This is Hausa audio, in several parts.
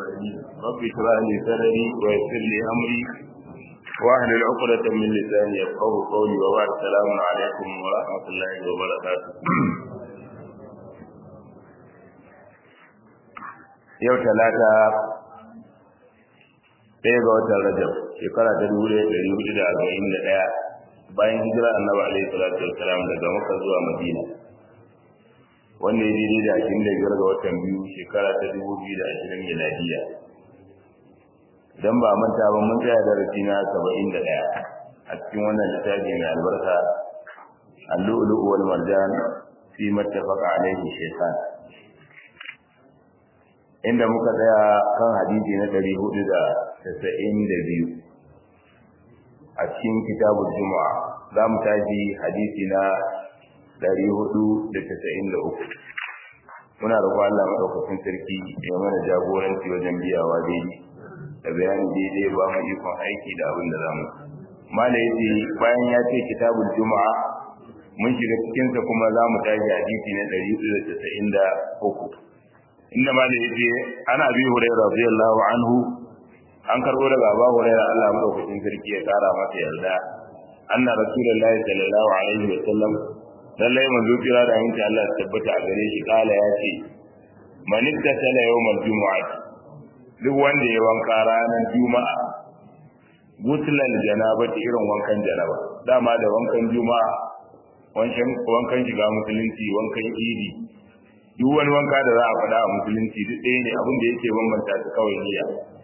رب اشرح لي صدري ويسر لي امري واحلل عقدة من لساني يفقه قولي وبعد السلام عليكم ورحمة الله وبركاته yau talata ɗaya ga watan rajab shekara ta dubu ɗaya ɗari hudu da arba'in da ɗaya bayan hijira annabi alaihi salatu wassalam daga makka zuwa madina wanda ya daidai da ashirin da biyar ga watan biyu shekara ta dubu biyu da ashirin miladiya idan ba manta ba mun tsaya darasi na saba'in da ɗaya a cikin wannan littafi mai albarka al-lu'lu'u wal marjan fi mattafaqa alaihi shaykhan inda muka tsaya kan hadisi na ɗari hudu da tasa'in da biyu a cikin kitabul juma'a za mu tashi hadisi na ɗari hudu da tasa'in da uku muna roƙon Allah maɗaukakin sarki ya mana jagoranci wajen biyawa daidai da bayani daidai ba mu ikon aiki da abin da zamu mala yace bayan ya ce kitabul juma'a mun shiga cikinsa kuma za mu tashi hadisi na ɗari hudu da tasa'in da uku inda ma da yace ana bi hurairah radiyallahu anhu an karbo daga Abu Hurairah Allah madaukakin sarki ya kara masa yarda anna rasulullahi sallallahu alaihi wa sallam lallai manzo kira da yanki Allah ya tabbata a gare shi kala ya ce man ittasala yawmal jumu'ah duk wanda ya wanka ranar juma'a gutlan janabati irin wankan janaba dama da wankan juma'a wankan wankan shiga musulunci wankan idi duk wani wanka da za a faɗa a musulunci duk ɗaya ne abin da yake bambanta su kawai niyya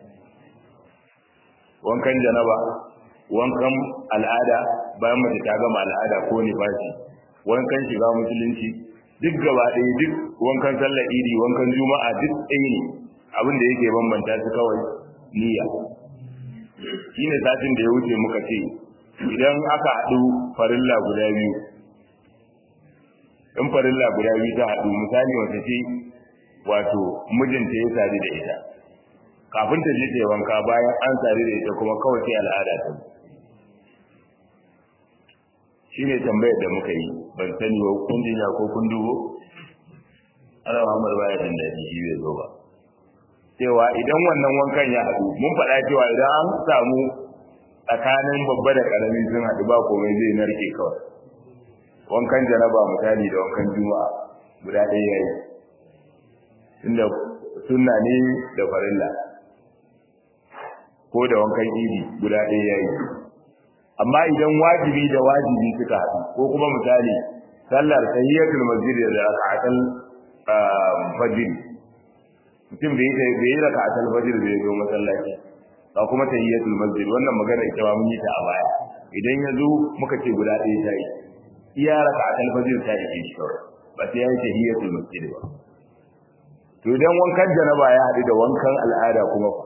wankan janaba wankan al'ada bayan mace ta gama al'ada ko nifasi wankan shiga musulunci duk gaba ɗaya duk wankan sallar idi wankan juma'a duk ɗaya ne abin da yake bambanta su kawai niyya shine satin da ya wuce muka ce idan aka haɗu farilla guda biyu in farilla guda biyu ta haɗu misali wata ce wato mijinta ya sadu da ita kafin ta je ta wanka bayan an sadu da ita kuma kawai sai al'ada ta shi ne tambayar da muka yi ban sani wa kun jinya ko kun dubo ana Muhammad baya jin daɗi shi bai zo ba cewa idan wannan wankan ya haɗu mun faɗa cewa idan an samu tsakanin babba da ƙarami sun haɗu ba komai zai narke kawai wankan janaba misali da wankan juma'a guda ɗaya yayi inda sunna ne da farilla ko da wankan idi guda ɗaya yayi amma idan wajibi da wajibi suka haɗu ko kuma misali sallar tahiyatul masjid da raka'atul fajr mutum bai yi bai yi raka'atul fajr bai zo masallaci ba kuma tahiyatul masjid wannan magana ita ba mun yi ta a baya idan ya zo muka ce guda ɗaya ta yi iya raka'atul fajr ta yi shi kawai ba sai yayi tahiyatul masjid ba to idan wankan janaba ya haɗu da wankan al'ada kuma fa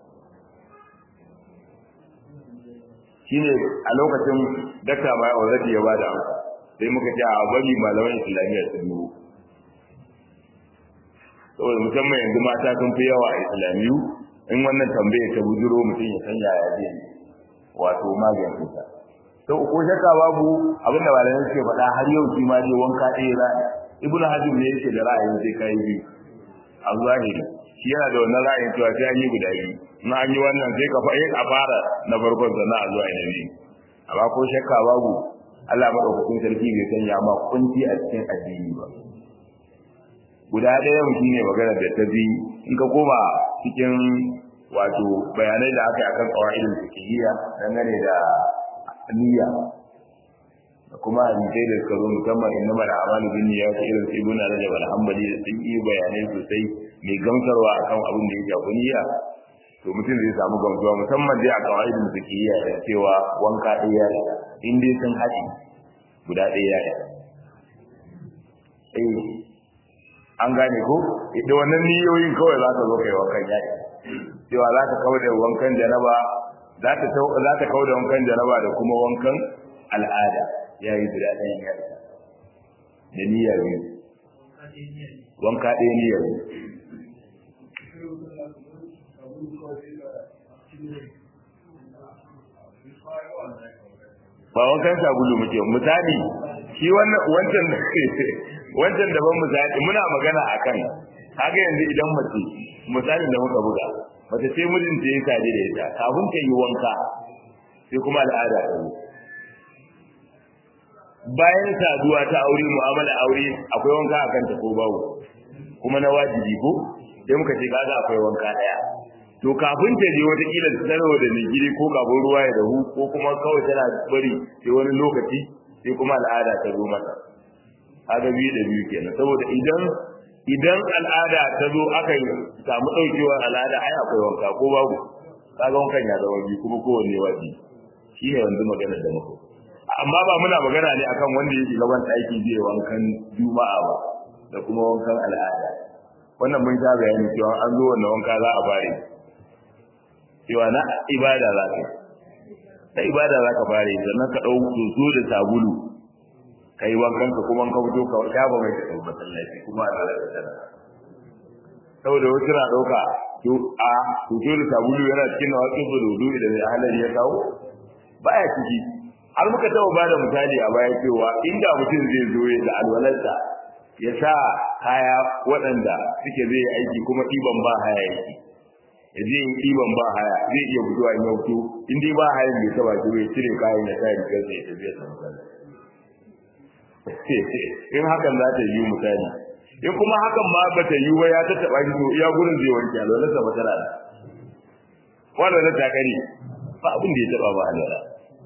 shine a lokacin dakta mai already ya bada amsa sai muka ce a bari malaman islamiyya su dubo saboda musamman yanzu mata sun fi yawa a islamiyu in wannan tambayar ta bujuro mutum ya san yaya zai wato magance ta to ko shakka babu abinda malamai suke faɗa har yau shi ma dai wanka ɗaya za ibn hazm ne yake da ra'ayin sai kai biyu a zahiri shi yana da wannan ra'ayin cewa sai an yi guda biyu na an yi wannan sai ka fa'in a fara na farkon sannan a zuwa na biyu amma ko shakka babu Allah madaukakin sarki bai sanya ma kunci a cikin addini ba guda ɗaya mutum ne magana da ta bi in ka koma cikin wato bayanai da aka yi akan qawaidul fiqhiyya dangane da niyya da kuma hadisai da suka zo musamman inna mala amalu bin niyya ta irin su ibn rajab al-hanbali da sun yi bayanai sosai mai gamsarwa akan abin da ya shafi niyya to mutum zai samu gamsuwa musamman dai a kawaidin fiqhiyya da cewa wanka ɗaya ya in dai sun haɗe guda ɗaya ya eh an gane ko da wannan niyoyin kawai za ka zo kai wankan yaƙi cewa za ka kawo da wankan janaba za ta za ta kawo da wankan janaba da kuma wankan al'ada yayi guda ɗaya ya da niyya biyu wanka ɗaya niyya biyu ba wankan sabulu muke misali shi wannan wancan wancan daban misali muna magana akan kaga yanzu idan mace misalin da muka buga mace ce mijinta ya sade da ita kafin ta yi wanka sai kuma al'ada ta zo bayan saduwa ta aure mu'amala aure akwai wanka a kanta ko babu kuma na wajibi ko sai muka ce kaga akwai wanka daya to kafin ta je wata kila ta sanarwa da gidi ko kafin ruwa ya dahu ko kuma kawai tana bari sai wani lokaci sai kuma al'ada ta zo mata kaga biyu da biyu kenan saboda idan idan al'ada ta zo aka samu daukewar al'ada ai akwai wanka ko babu kaga wankan ya zama biyu kuma kowanne wajibi shi ne yanzu maganar da muka amma ba muna magana ne akan wanda yake gaban aiki zai wankan juma'a ba da kuma wankan al'ada wannan mun ta bayani cewa an zo wannan wanka za a bare cewa na ibada za ka ta ibada za ka bare sannan ka ɗau soso da sabulu ka yi wankan ka kuma ka fito ka shafa mai ka masallaci kuma a lalata tana saboda wasu na ɗauka to a soso da sabulu yana cikin na wasu bududu idan mai halari ya kawo baya ciki har muka taɓa ba da misali a baya cewa inda mutum zai zo da alwalarsa ya sa kaya waɗanda suke zai yi aiki kuma ɗiban ba haya yake ya je yin ɗiban ba haya zai iya fitowa in ya fito in dai ba hayan bai taɓa shi ya cire kayan ya sa rigar sa ya tafiya sa misali in hakan za ta yi misali in kuma hakan ma ba ta yi ba ya tattaɓa shi to iya gurin zai wanke alwalarsa ba tana da wanda ta kare ba abin da ya taɓa ba alwala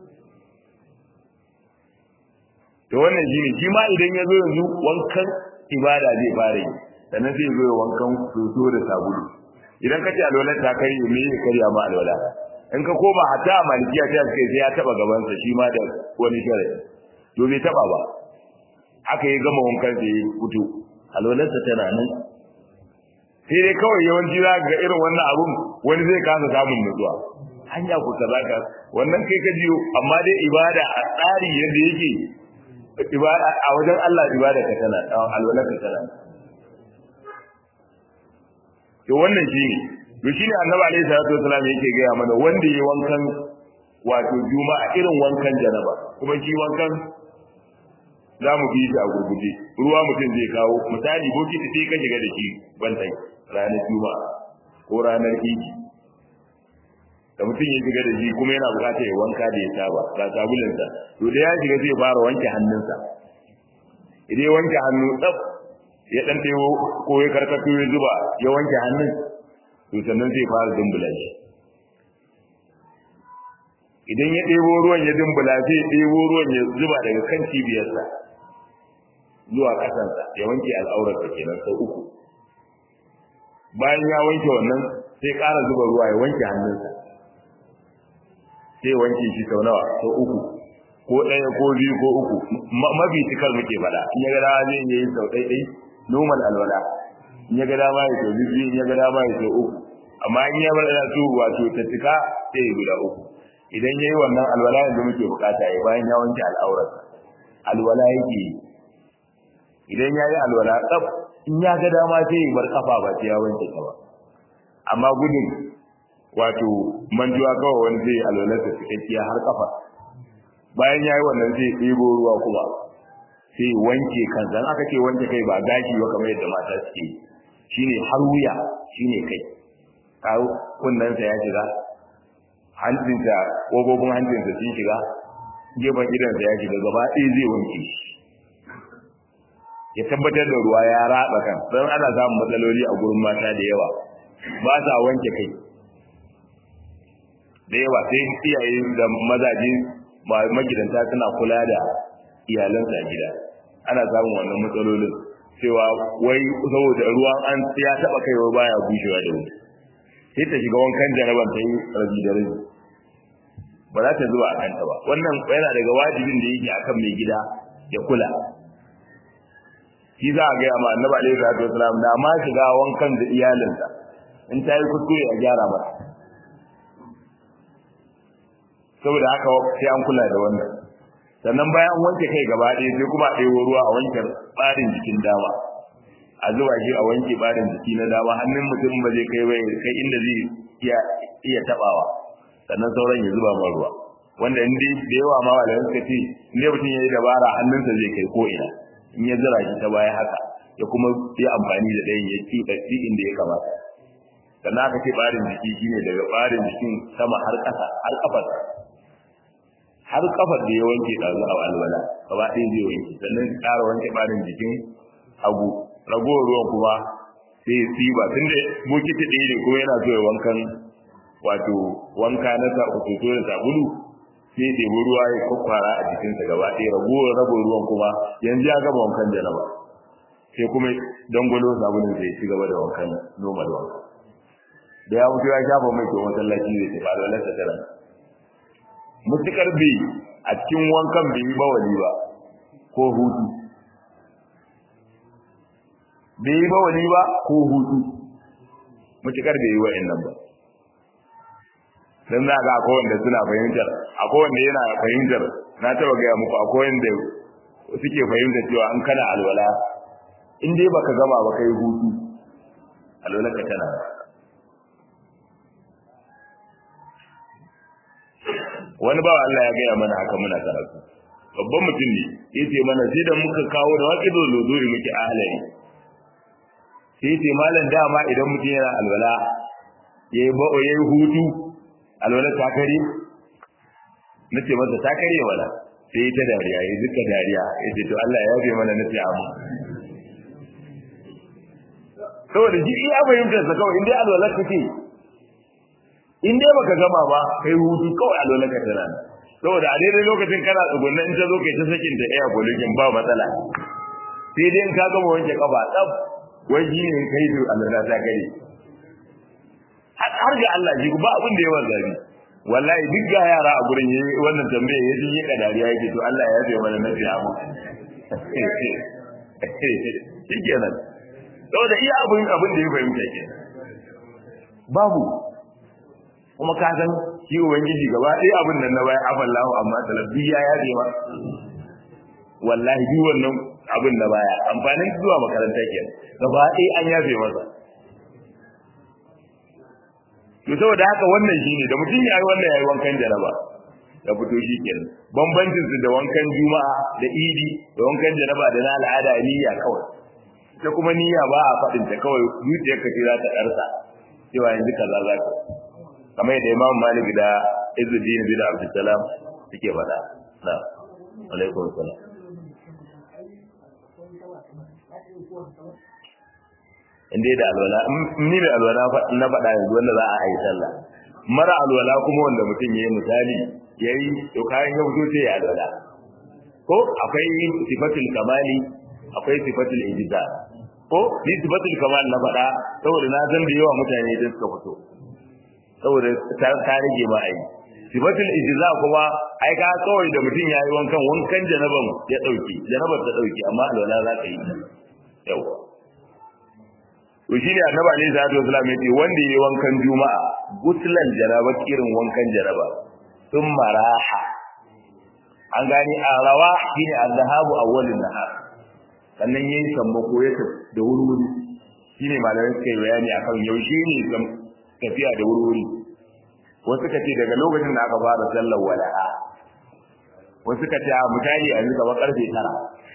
to wannan shi ne shi ma idan ya zo yanzu wankan ibada zai fara yi sannan zai zo wankan soso da sabulu idan ka ce alwala ta kai me ya karya ma alwala in ka koma hatta a malikiya ta ce sai ya taba gabansa shi ma da wani shari'a to bai taba ba haka ya gama wankan da ya fito alwalarsa tana nan sai dai kawai yawanci za ga irin wannan abun wani zai kasa samun nutsuwa hanya ku kaza ka wannan kai ka jiyo amma dai ibada a tsari yadda yake ibada a wajen Allah ibada ka tana alwala ka tana to wannan shi ne to shine annabi alaihi salatu wasallam yake gaya mana wanda yayi wankan wato juma'a irin wankan janaba kuma shi wankan za mu bi shi a gurguje ruwa mutum zai kawo misali bokiti sai ka shiga da shi bantai ranar juma'a ko ranar idi da mutum ya shiga da shi kuma yana bukatar ya wanka da ya saba ga sabulinsa to da ya shiga zai fara wanke hannunsa idan ya wanke hannu tsaf ya dan tayo ko ya karkato ya zuba ya wanke hannun to sannan zai fara dumbula shi idan ya ɗebo ruwan ya dumbula zai ɗebo ruwan ya zuba daga kan cibiyarsa zuwa ƙasansa ya wanke al'aurarsa kenan sau uku bayan ya wanke wannan sai ƙara zuba ruwa ya wanke hannunsa sai wanke shi sau nawa sau uku ko ɗaya ko biyu ko uku mafi cikar muke faɗa in ya ga dama zai yi sau ɗai ɗai normal alwala in ya ga dama ya sau biyu in ya ga dama ya sau uku amma in ya bada su wato ta cika sai ya guda uku idan ya yi wannan alwala yanzu muke bukata ya bayan ya wanke al'aurarsa alwala yake yi idan ya yi alwala tsaf in ya ga dama sai ya bar kafa ba sai ya wanke ta ba amma gudun wato manjuwa kawai wani zai alwalarsa cikakkiya har kafa bayan ya yi wannan zai ɗebo ruwa kuma sai wanke kansa in aka ce wanke kai ba gashi ba kamar yadda mata suke shine har wuya shine kai kawo kunnensa ya shiga hancinsa ƙofofin hancinsa sun shiga gefen idansa ya shiga gaba ɗaya zai wanke shi ya tabbatar da ruwa ya ratsa kan don ana samun matsaloli a gurin mata da yawa ba sa wanke kai da yawa sai iyaye da mazaje magidanta suna kula da iyalansa a gida ana samun wannan matsalolin cewa wai saboda ruwan an ya taba kaiwa baya bushewa da wuri sai ta shiga wankan jaraban ta yi rabi da rabi ba za ta zuwa a kanta ba wannan yana daga wajibin da yake akan mai gida ya kula shi za a gaya ma annabi alaihi salatu wasalam da ma shiga wankan da iyalinsa in ta yi kuskure a gyara mata saboda haka sai an kula da wannan sannan bayan an wanke kai gaba ɗaya sai kuma a ɗebo ruwa a wanke ɓarin jikin dama a zuba shi a wanke ɓarin jiki na dama hannun mutum ba zai kai bai kai inda zai iya iya tabawa sannan sauran ya zuba ma ruwa wanda in dai da yawa ma walayen suka ce in dai mutum ya yi dabara hannunsa zai kai ko ina in ya zira shi ta baya haka ya kuma yi amfani da ɗayan ya ci inda ya kamata sannan aka ce barin jiki shine daga barin jikin sama har ƙasa har kafar har kafar da ya wanke ɗazu a alwala gaba ɗaya zai wanke sannan ka ƙara wanke barin jikin hagu ragowar ruwan kuma sai ya tsiba tun da bokiti ɗaya ne kuma yana so ya wankan wato wanka na sa uku da sabulu sai ya ɗebi ruwa ya kwakwara a jikinsa gaba ɗaya ragowar rabin ruwan kuma yanzu ya gama wankan janaba sai kuma dangwalo sabulun sai ya ci gaba da wankan noma da wanka da ya mutu ya shafa mai to masallaci zai tafi alwalarsa tana mutukar bai a cikin wankan bai yi bawali ba ko hutu bai yi bawali ba ko hutu mutukar bai yi wa'in nan ba don za ga akwai wanda suna fahimtar akwai wanda yana fahimtar na taba gaya muku akwai wanda suke fahimtar cewa an kana alwala in dai baka gama ba kai hutu alwala ka tana wani bawa Allah ya gaya mana haka muna karatu babban mutum ne yace mana sai da muka kawo da waqido lozuri muke ahlai sai yace malam dama idan mutum yana alwala yayi ba yayi hutu alwala ta kare nace masa ta kare wala sai ta dariya yayi duka dariya yace to Allah ya yafe mana nace amu saboda ji iya fahimtar sa kawai indai alwala kake in dai baka gama ba kai hutu kawai alwala ka tana saboda a daidai lokacin kana tsugunna in ta zo kai ta sakin ta iya gulugin ba matsala sai dai in ka gama wanke kafa tsaf wai shi ne kai da alwala ta kare har ga Allah ji ba abin da yawan zabi wallahi duk ga yara a gurin yayi wannan tambaya yaji yi kadariya yake to Allah ya yafe mana nafi amu shikenan saboda iya abin abin da ya fahimta ke babu kuma ka san shi ubangiji gaba ɗaya abin nan na baya afallahu amma talabbi ya yaje ma wallahi duk wannan abin na baya amfanin zuwa makaranta ke gaba ɗaya an yafe masa to saboda haka wannan shine da mutum yayi wannan yayi wankan jaraba da fito shi kenan bambancin su da wankan juma'a da idi da wankan jaraba da na al'ada niyya kawai ta kuma niyya ba a faɗin ta kawai zuciyarka ce za ta ɗarsa cewa yanzu kaza za ka kamar yadda Imam Malik da Izzuddin bin Abdul Salam suke faɗa na alaikum salam in dai da alwala ni da alwala na faɗa yanzu wanda za a yi sallah mara alwala kuma wanda mutum ya yi misali ya yi to kayan ya fito sai ya alwala ko akwai sifatul kamali akwai sifatul ijza ko ni sifatul kamal na faɗa saboda na san da yawa mutane da suka fito saboda ta rage ma ai sifatul ijza kuma ai ka kawai da mutum yayi wankan wankan janaban ya dauki janabar ta dauki amma alwala za ka yi yawa to shine annabi alaihi salatu wasallam yace wanda yayi wankan juma'a guslan jaraba irin wankan jaraba sun maraha an gani a rawa shine azhabu awwalin nahar sannan yayi sammako ya da wuri shine malamai suka yi bayani akan yaushe ne tafiya da wuri wasu ka ce daga lokacin da aka fara sallar wala'a wasu ka ce a misali a yanzu karfe tara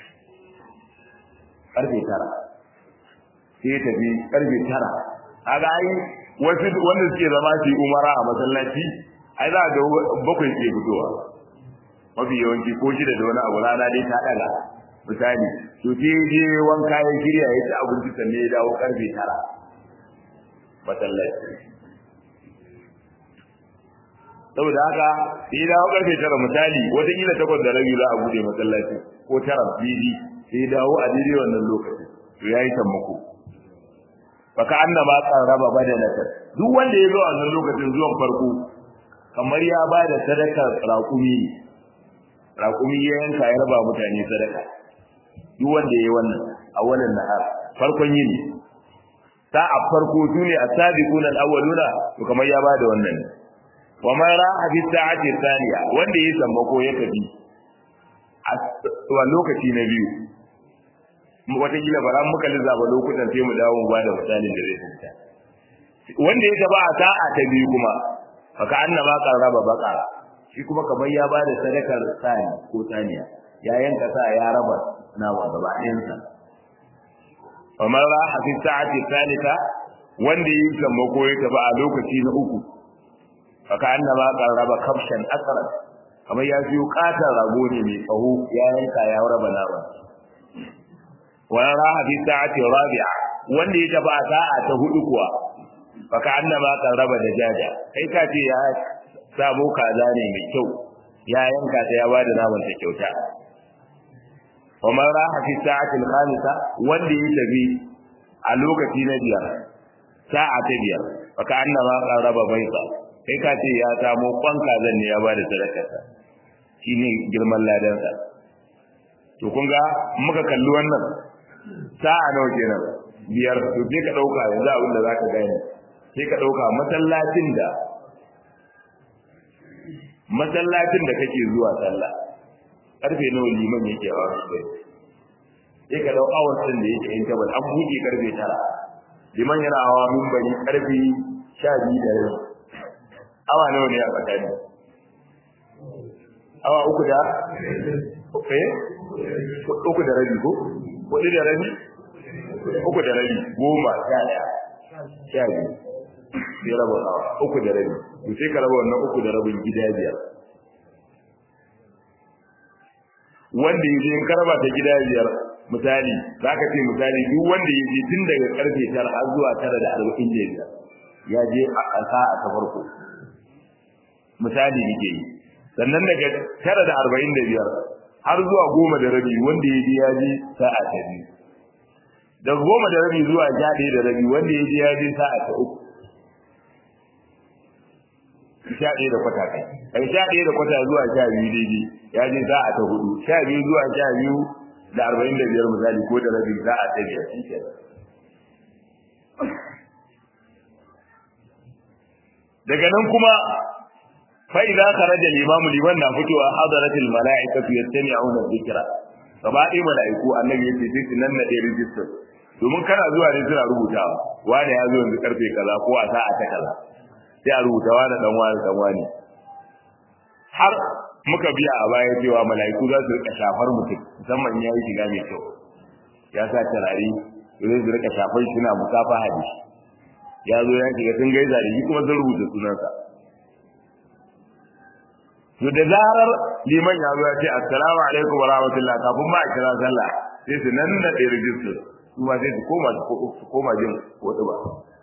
karfe tara sai tafi karfe tara kaga ai wasu wanda suke zama su yi umara a masallaci ai za ga bakwai ke fitowa mafi yawanci ko shida da wani abu rana dai ta daga misali to sai je wanka ya shirya ya ci abinci sannan ya dawo karfe tara masallaci saboda haka sai ya dawo karfe tara misali wataƙila takwas da rabi za a bude masallaci ko tara bibi sai ya dawo a daidai wannan lokacin to ya yi sammako baka annama qarraba badanatan duk wanda ya zo a wannan lokacin zuwan farko kamar ya ba da sadakar raƙumi raƙumi ya yanka ya raba mutane sadaka duk wanda ya yi wannan a wannan nahar farkon yini sa'a farko sune as-sabiquna al-awwaluna to kamar ya ba da wannan wa man ra'a fi sa'ati thaniya wanda ya sammako ya tafi a lokaci na biyu watakila ba ran muka lissafa lokutan sai mu dawo mu bada misalin da zai fita wanda ya taba a sa'a ta biyu kuma faka annama qarraba baqara shi kuma kamar ya bada sadakar sani ko saniya ya yanka sa ya raba nawa gaba ɗayan sa kamar raha fi sa'ati thalitha wanda yi sammako ya tafi a lokaci na uku aka annaba qarraba kafshan asran kamar ya siyo katar rago ne mai tsaho ya yanka ya raba nama wa raha fi sa'ati rabi'a wanda ya tafi a sa'a ta hudu kuwa aka annaba qarraba da jaja kai ka ce ya sabo kaza ne mai kyau ya yanka ta ya bada naman ta kyauta wa man raha fi sa'ati al-khamisa wanda ya tafi a lokaci na biyar sa'a ta biyar aka annaba qarraba baita kai ka ce ya samo kwan kazan ne ya bada sadakarsa shine girman ladansa to kun ga muka kalli wannan sa'a nawa kenan biyar to sai ka dauka yanzu abin da zaka gane sai ka dauka masallacin da masallacin da kake zuwa sallah karfe nawa liman yake a wasu sai sai ka dau awar din da yake in tabal an buɗe karfe tara liman yana hawa minbari karfe sha biyu da rabi awa nawa ne a tsakani awa uku da eh uku da rabi ko hudu da rabi uku da rabi goma sha ɗaya sha biyu sai raba awa uku da rabi to sai ka raba wannan uku da rabin gida biyar wanda ya je in ka raba ta gida biyar misali za ka ce misali duk wanda ya je tun daga karfe tara har zuwa tara da arba'in da biyar ya je a sa'a ta farko misali nake yi sannan daga tara da arba'in da biyar har zuwa goma da rabi wanda ya je ya je sa'a ta biyu daga goma da rabi zuwa sha ɗaya da rabi wanda ya je ya je sa'a ta uku sha ɗaya da kwata kai daga sha ɗaya da kwata zuwa sha biyu daidai ya je sa'a ta hudu sha biyu zuwa sha biyu da arba'in da biyar misali ko da rabi sa'a ta biyar shi kenan daga nan kuma فإذا خرج الإمام لمن نفتو حضرت الملائكة يستمعون الذكر gaba ɗaya mala'iku annabi yace sai su nan na ɗaya rijistar domin kana zuwa ne suna rubutawa wani ya zo yanzu karfe kaza ko a sa'a ta kaza sai a rubuta wani dan wani dan wani har muka biya a baya cewa mala'iku za su rika shafar mutum musamman ya yi shiga mai kyau ya sa turare zai su rika shafar shi na musafa hadisi ya zo ya shiga sun gaisa da shi kuma sun rubuta sunansa to da zarar liman ya zo ya ce assalamu alaikum wa rahmatullah kafin ma a kira sallah sai su nan da ɗaya rijistar su ma sai su koma su koma jin wata ba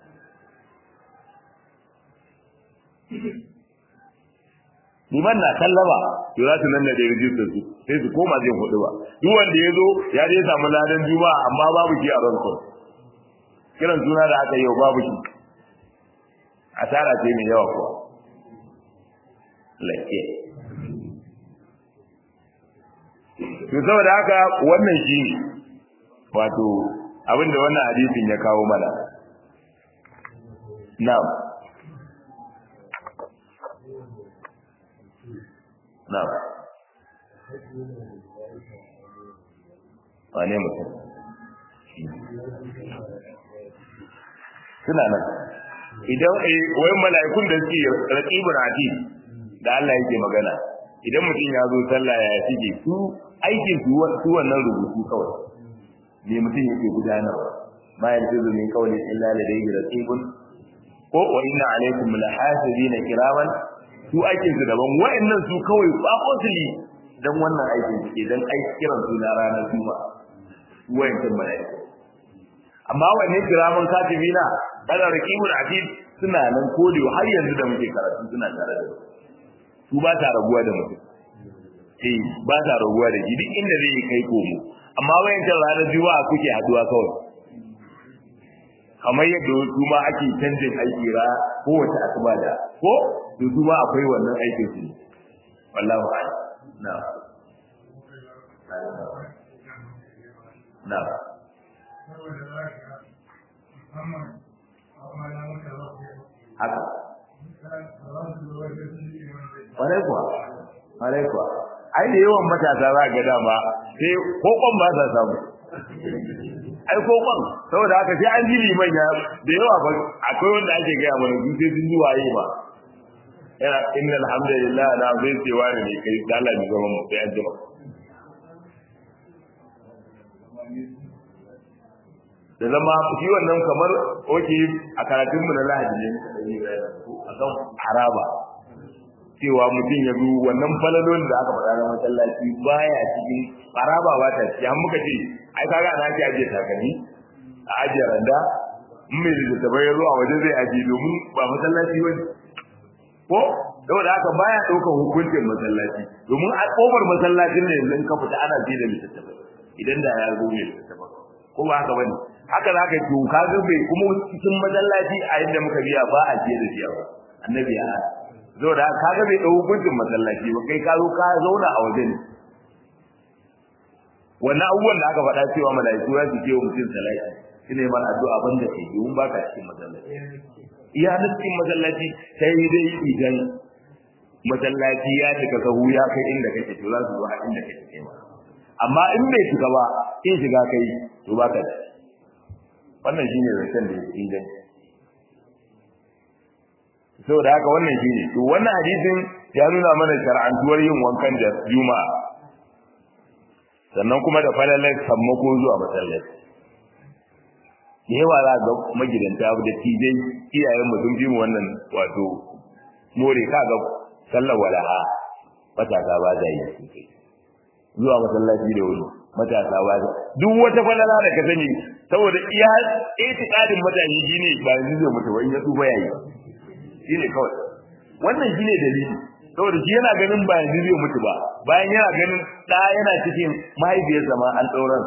liman na sallama to za su nan da ɗaya rijistar su sai su koma jin hudu ba duk wanda ya zo ya je samu ladan juma'a amma babu shi a rankon kiran suna da aka yi wa babu shi asara ce mai yawa kuwa lafiya to saboda haka wannan shi ne wato abinda wannan hadisin ya kawo mana na'am na'am wane mutum suna nan idan wai mala'ikun da suke raqibun atid da Allah yake magana idan mutum ya zo sallah ya shige su aikin su su wannan rubutu kawai me mutum yake gudanarwa ma yanzu min qawli illa ladayhi raqibun ko wa inna alaykum lahafizina kiraman su aikin su daban wayannan su kawai ba kosili dan wannan aikin su ke dan aiki kiran su na ranar juma'a wayannan mala'iku amma wanne kiraman katibina kada raqibul atid suna nan kodiyo har yanzu da muke karatu suna tare da su ba ta raguwa da mutum eh ba ta raguwa da shi duk inda zai kai komo amma wayancan ranar juma'a kuke haduwa kawai kamar yadda su ma ake canjin aiki ra kowace asuba da ko to su ma akwai wannan aikin su wallahu a'lam na na haka kwarai kuwa kwarai kuwa ai da yawan matasa za ga dama sai kokon ba sa samu ai kokon saboda haka sai an ji liman ya da yawa ba akwai wanda ake gaya mana su sai sun ji waye ba yana inna alhamdulillah na zai ce wani ne kai da Allah ne zama mu sai an jima da zama shi wannan kamar oke a karatun mu na lahadi ne a kan haraba cewa mutum ya zo wannan falalon da aka faɗa na masallaci baya cikin haraba ba ta ci an muka ce ai kaga ana ake ajiye takalmi a ajiye randa in mai da tabai ya zo a waje zai ajiye domin ba masallaci ba ko saboda haka baya ɗaukar hukuncin masallaci domin a ƙofar masallacin ne yanzu in ka fita ana ji da littattafai idan da ya zo mai littattafai ko ba haka bane haka za ka yi ka ga bai kuma cikin masallaci a inda muka biya ba a je da biya ba annabi ya zo da ka ga bai dau hukuncin masallaci ba kai ka zo ka zauna a waje ne wannan abubuwan da aka faɗa cewa mala'iku za su ce wa mutum salati shi ne mana addu'a ban da ke domin ba ka cikin masallaci iya na cikin masallaci sai dai idan masallaci ya cika sahu ya kai inda kake to za su zo a inda kake kai ma amma in bai shiga ba in shiga kai to ba ka da wannan shine zancen da yake inganci saboda haka wannan shine to wannan hadisin ya nuna mana shar'antuwar yin wankan da juma'a sannan kuma da falalar sammako zuwa masallaci da yawa za ga magidanta da tijai iyayen mu sun fi mu wannan wato more ka ga sallar walaha matasa ba za yi zuwa masallaci da wuri matasa ba za duk wata falala da ka sani saboda iya itiqadin mutane shine ba yanzu zai mutu wani ya tsufa yayi shine kawai wannan shine dalili saboda shi yana ganin ba yanzu zai mutu ba bayan yana ganin da yana cikin mahaifiyarsa ma an dauran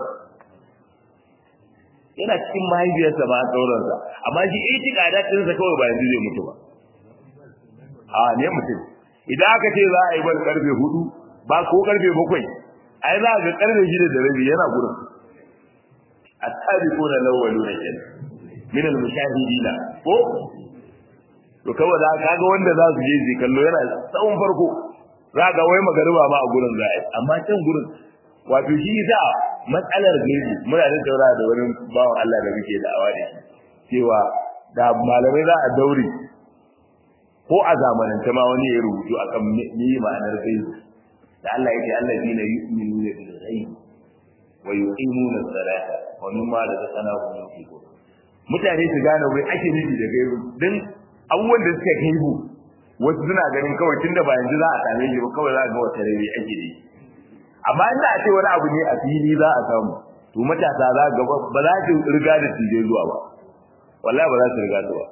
yana cikin mahaifiyarsa ma an dauran sa amma shi itiqadatin sa kawai ba yanzu zai mutu ba a ne mutum idan aka ce za a yi bar karfe hudu ba ko karfe bakwai ai za ga karfe shida da rabi yana gurin at-tabiquna al-awwaluna kenan min al-mushahidina ko to kawai da kaga wanda za su je zai kallo yana tsawon farko za ga wai magariba ma a gurin za a amma can gurin wato shi sa matsalar gaibi muna da taura da wani bawan Allah da muke da awa da shi cewa da malamai za a daure ko a zamanance ma wani ya rubutu akan me ma'anar gaibi da Allah yake allazina yu'minuna bil ghaib wa yuqimuna as-salata wa mimma razaqnahum yunfiqun mutane su gane wai ake nufi da gaibi dan abubuwan da suka gaibu wasu suna ganin kawai tunda ba yanzu za a same shi ba kawai za a ga wata rabi ake da amma inda a ce wani abu ne a fili za a samu to matasa za ga ba za su riga da tije zuwa ba wallahi ba za su riga zuwa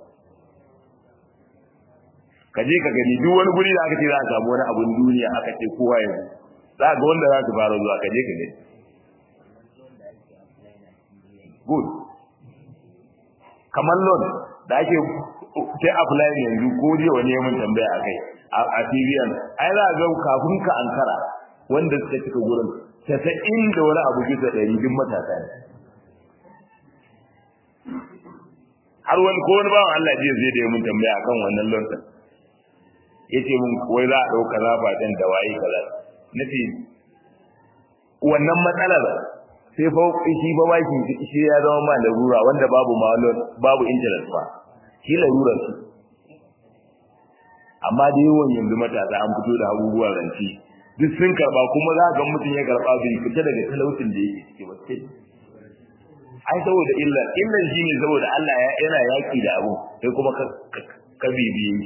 ka je ka gani duk wani guri da aka ce za a samu wani abun duniya aka ce kowa yanzu za ga wanda za su fara zuwa ka je ka gani good kamar loan da ake sai apply yanzu ko je wani mun tambaya akai a Syrian ai za ga kafin ka ankara wanda suka cika gurin tasa'in da wani abu bisa ɗari duk matasa ne har wani ko wani bawan Allah jiya zai da mun tambaya akan wannan loan din yace mun wai za a dauka zafa din da waye kaza nace wannan matsalar sai fa shi ba baki shi ya zama ma larura wanda babu ma babu interest ba shi larurar su amma da yawan yanzu matasa an fito da abubuwa ranci duk sun karba kuma za ga mutum ya karba bai fita daga talaucin da yake ciki ba sai ai saboda illa illan shine saboda Allah ya yana yaki da abu sai kuma ka ka bibiye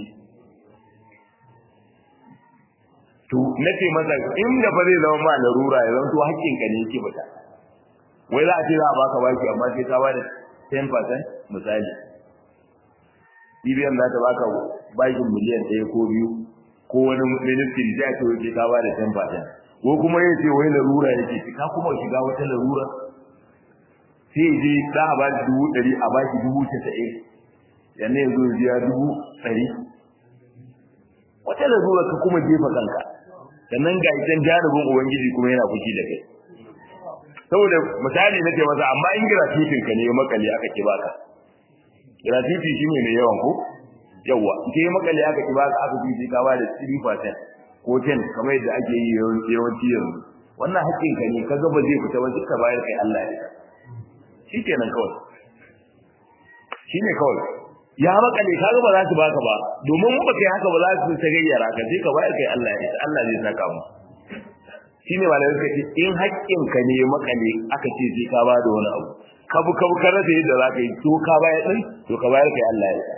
to nace masa inda fa zai zama ma larura ya zanto haƙƙinka ne yake fita wai za a ce za a baka baki amma sai ka bada 10% misali BBM za ta baka bakin miliyan ɗaya ko biyu ko wani ministry zai ce wai ka bada 10% ko kuma ya ce wai larura yake ka kuma shiga wata larura sai je za a ba dubu ɗari a baki dubu casa'in yanzu ya zo ya biya dubu ɗari wata larura ka kuma jefa kanka sannan ga idan jarubin ubangiji kuma yana fushi da kai saboda misali nake masa amma in gratuitin ka ne makale aka ki baka gratuity shine ne yawan ko yawa ke makale aka ki baka aka bi ka ba da 3% ko 10 kamar yadda ake yi yawanci yanzu wannan haƙƙin ka ne kaga ba zai fita ba duka bayar kai Allah ya ka shikenan kawai shine kawai ya makale kaga ba za su baka ba domin ba kai haka ba za su ta gayyara ka sai ka bayar kai Allah ya Allah zai saka mu shine malamai suka ce in haƙƙin ka ne makale aka ce sai ka bada wani abu kabu kabu ka rasa yadda za ka yi to ka bayar din to ka bayar kai Allah ya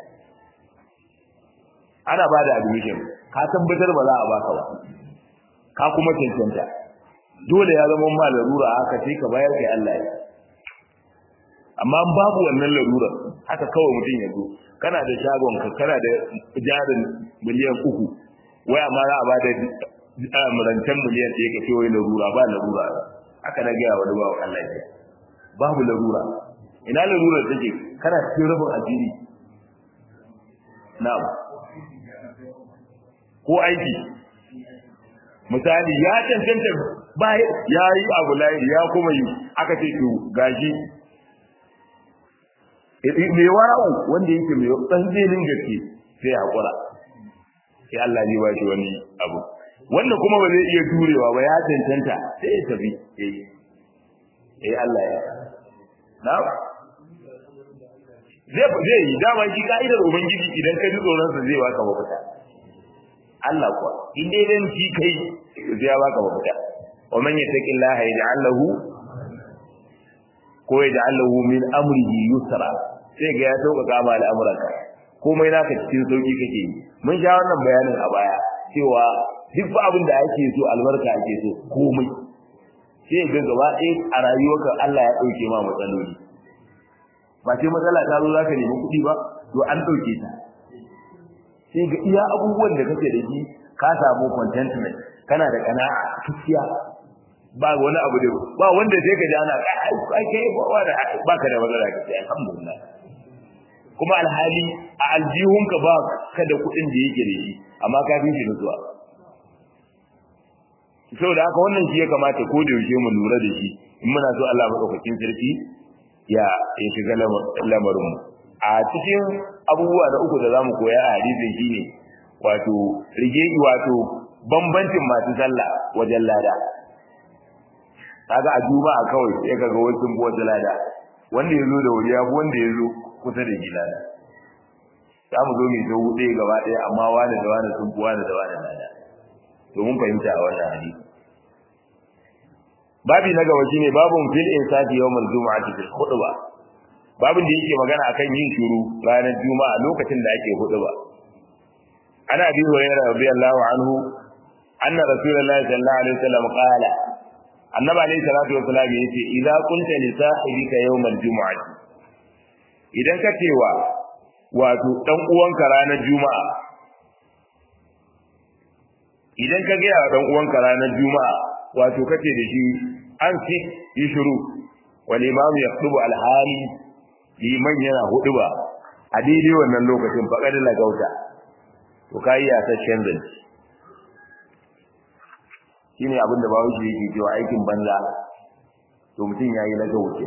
ana ba da admission ka tabbatar ba za a baka ba ka kuma cancanta dole ya zama ma larura haka sai ka bayar kai Allah ya amma babu wannan larura haka kawai mutum ya zo kana da shagon ka kana da jarin miliyan uku wai amma za a ba da rancen miliyan ɗaya ka ce wai larura ba larura haka na gaya wani bawa Allah ya babu larura ina larura take kana cikin rufin asiri na'am ko aiki misali ya cancanta ba ya yi abu layi ya kuma yi aka ce to gashi mai wara'u wanda yake mai tsantsenin gaske sai hakura sai Allah zai ba shi wani abu wanda kuma ba zai iya turewa ba ya cancanta sai ya tafi eh eh Allah ya na zai zai yi dama shi ka'idar ubangiji idan ka ji tsoron sa zai baka mafita Allah kuwa in dai dan shi kai zai baka mafita wa man yattaqillaha yaj'al lahu ko yaj'al lahu min amrihi yusra sai ga ya sauƙaƙa ma al'amuranka komai naka cikin sauki kake yi mun sha wannan bayanin a baya cewa duk fa abin da ake so albarka ake so komai sai ga gaba ɗaya a rayuwarka Allah ya ɗauke ma matsaloli ba sai matsala ta zo zaka nemi kuɗi ba to an ɗauke ta sai ga iya abubuwan da kake da shi ka samu contentment kana da kana'a kiskiya ba wani abu da ba wanda sai ka ji ana kai kai ba ka da matsala ka sai alhamdulillah kuma alhali a aljihunka ba ka da kuɗin da yake da shi amma ka fi shi nutsuwa saboda haka wannan shi ya kamata ko da yaushe mu lura da shi in muna so Allah madaukakin sarki ya ya shiga lamarin mu a cikin abubuwa da uku da zamu koya a hadisin shine wato rige wato bambancin masu sallah wajen lada kaga a juma'a kawai sai kaga wasu sun wajen lada wanda ya zo da wuri ya wanda ya zo kusa da gida da za mu zo mai zo huɗe gaba ɗaya amma wani da wani sun fi wani da wani lada to mun fahimta a wannan hadisi babi na gaba shine babun fil insati yawmal jumu'ati fil khutbah babin da yake magana akan yin shiru ranar juma'a lokacin da ake khutba ana bi hurairah radiyallahu anhu anna rasulullahi sallallahu alaihi wasallam qala annabi alaihi salatu wasallam yace idza kunta li sahibika yawmal jumu'ati idan ka cewa wato dan uwanka ranar juma'a idan ka ga dan uwanka ranar juma'a wato kace da shi an fi yi shiru wal imam yaktubu al hali liman yana huduba a daidai wannan lokacin faqad la gauta to kai ya ta shanzan shine abin da bawo yake cewa aikin banza to mutum yayi na gauce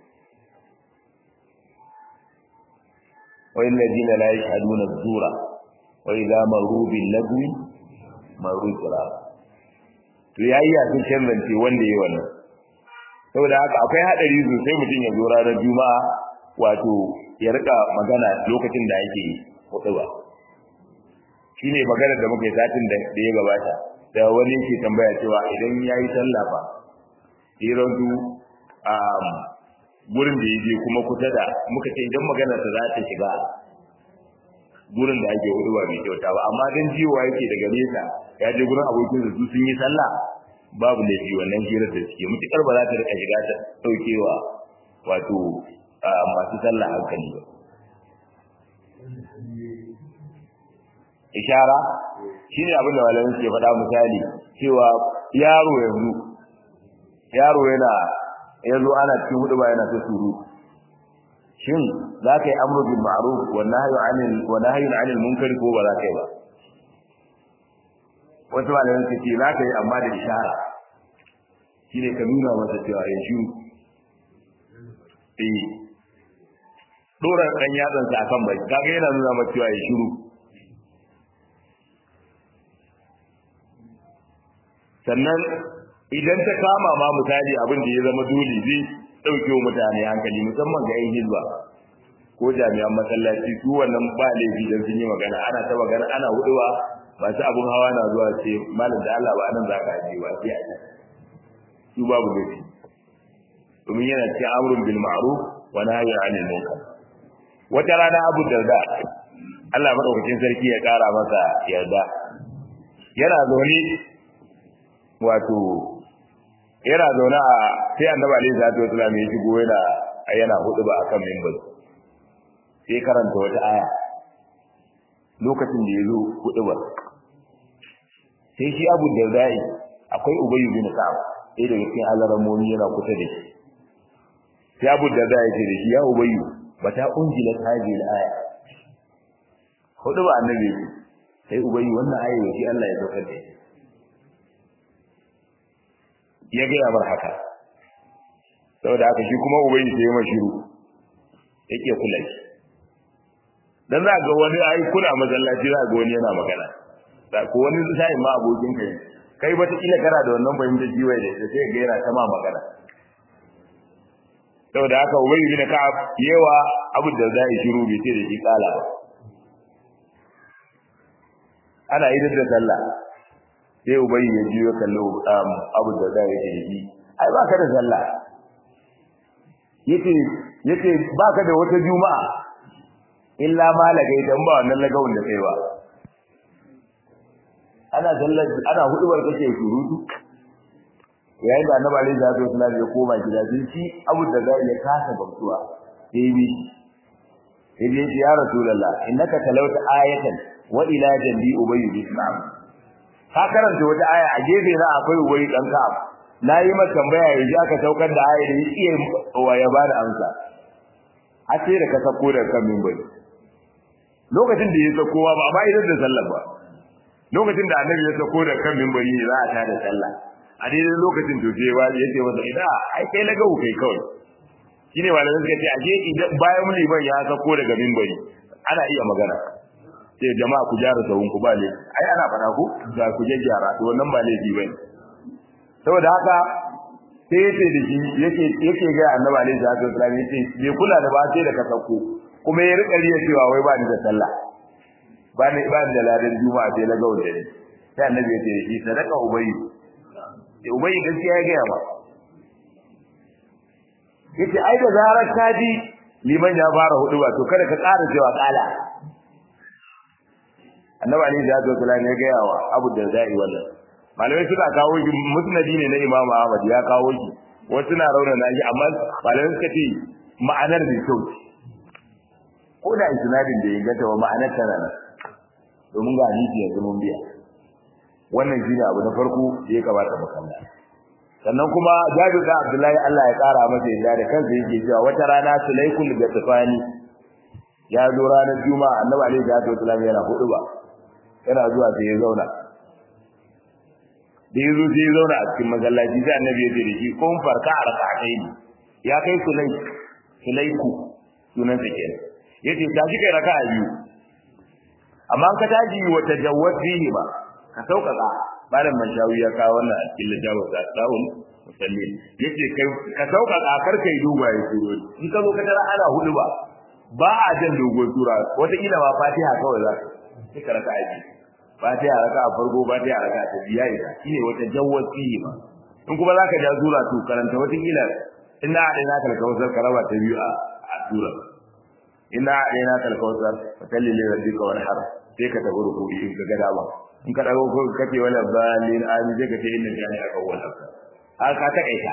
والذين لا يشهدون الزور وإذا مروا باللغو مروا كرام to yayi ya sun kallance wanda yayi wannan saboda haka akwai hadari sosai mutum ya zo ranar juma'a wato ya rika magana lokacin da yake hutuba shine magana da muke satin da ya gabata da wani yake tambaya cewa idan yayi sallah fa irin du um gurin da yaje kuma kusa da muka ce idan magana ta za ta shiga gurin da ake hudu ba mai kyauta ba amma dan jiwa yake daga nesa ya je gurin abokin su sun yi sallah babu laifi wannan hirar da suke mutukar ba za ta rika shiga ta daukewa wato masu sallah hankali ba ishara shine abin da malamin suke faɗa misali cewa yaro yanzu yaro yana yanzu ana cikin hudu ba yana ta suru shin za ka yi amru bil ma'ruf wa nahyu 'anil wa nahyu 'anil munkar ko ba za ka yi ba wasu malaman su ce za ka yi amma da ishara shine ka nuna masa cewa ya shi eh dora dan yatsan sa akan bai kaga yana nuna masa cewa ya shiru sannan idan ta kama ma misali abin da ya zama dole zai dauke wa mutane hankali musamman ga yin hizba ko jami'an masallaci su wannan ba laifi dan sun yi magana ana ta magana ana huduwa masu abun hawa na zuwa ce malam da Allah ba anan za ka je ba sai a su babu laifi domin yana cikin amrun bil ma'ruf wa nahyi 'anil munkar wata rana Abu Darda Allah madaukakin sarki ya kara masa yarda yana zaune wato yana zaune a sai annabi alaihi salatu wasallam ya shigo yana yana hudu ba akan minbar sai karanta wata aya lokacin da ya zo hudu ba sai shi abu da zai akwai ubayyu bin ka'ab sai daga cikin alaramomi yana kusa da shi sai abu da zai ce da shi ya ubayyu bata unjila hadi al-aya hudu ba annabi sai ubayyu wannan aya yake Allah ya saukar da shi ya ga ya bar haka saboda haka shi kuma ubayyu sai ya mashiru yake kula shi dan za ga wani ai kuna masallaci za ga wani yana magana da ko wani sai ma abokin kai kai ba ta kila kana da wannan fahimtar jiwai da sai ga yana ta ma magana saboda haka ubay bin ka'ab yewa abu da zai shiru bai ce da shi kala ba ana idan da sallah sai ubay ya jiyo kallo abu da zai ce da shi ai ba ka da sallah yace yace ba ka da wata juma'a illa ma lagai dan ba wannan lagawun da kai ba ana sallar ana hudubar kake surutu yayin da annabi alaihi salatu wasallam ya koma gida sai shi abu da zai ya kasa gamsuwa sai bi sai bi ya rasulullah innaka talawta ayatan wa ila jambi ubay bin ka'ab ka karanta wata aya a gefe na akwai ubay dan ka'ab nayi maka tambaya yanzu aka saukar da ayar da iya wa ya bada amsa a ce da ka sako da kan minbari lokacin da ya sako ba amma idan da sallah ba lokacin da annabi ya sako da kan minbari ne za a tada sallah a daidai lokacin to sai wani yace masa ina ai kai lagawu kai kawai shine malamin suka ce aje idan bayan mun liban ya sako daga minbari ana iya magana sai jama'a ku jara sawun ku ba le ai ana fada ku da ku je gyara to wannan ba laifi bane saboda haka sai yace da shi yake yake ga annabi alaihi salatu wasallam yace bai kula da ba sai da ka sako kuma ya rika riya cewa wai ba ni da sallah ba ni ba ni da ladan juma'a sai lagawu da ni sai annabi ya ce shi sadaka ubayyi sai ubayyi gaskiya ya ga ba yace ai da zarar ka ji liman ya fara hudu ba to kada ka ƙara cewa kala annabi ali da ya kula ne ga yawa abu da zai wannan malamai suka kawo shi musnadi ne na imamu ahmad ya kawo shi wasu na raunana shi amma malamai suka ce ma'anar da kyau ko da isnadin da ya gata wa ma'anar tana nan domin ga hadisi yanzu mun biya wannan shine abu na farko da ya kamata mu kalla sannan kuma Jabir da Abdullahi Allah ya kara masa yadda da kansa yake cewa wata rana Sulaykul Gatafani ya zo ranar Juma'a Annabi alaihi salatu wasallam yana hudu ba yana zuwa sai ya zauna da yazo sai ya zauna a cikin masallaci sai Annabi ya ce da shi kun farka a rak'atayn ya kai Sulay Sulayku sunan sa kenan yace ta ji kai raka'a biyu amma ka taji wata jawwat fihi ba ka sauƙaƙa malam mashawi ya kawo wannan a cikin littafin sa sahun musalli yace kai ka sauƙaƙa kar kai duba ya turo in ka zo ka tara ana hudu ba ba a jan dogon sura wata kila ba fatiha kawai za ka ka raka aji fatiha raka a farko fatiha raka ta biya ita shine wata jawwat fihi ba in kuma zaka ja sura to karanta wata kila inna adaina kal kawsar karaba ta biyu a sura inna adaina kal kawsar fatalli li rabbika wanhar sai ka tafi ruku'i in ka ga dama in ka dago ko kace wala balin ani zai ka ce inna jani aka wala har ka ta kaita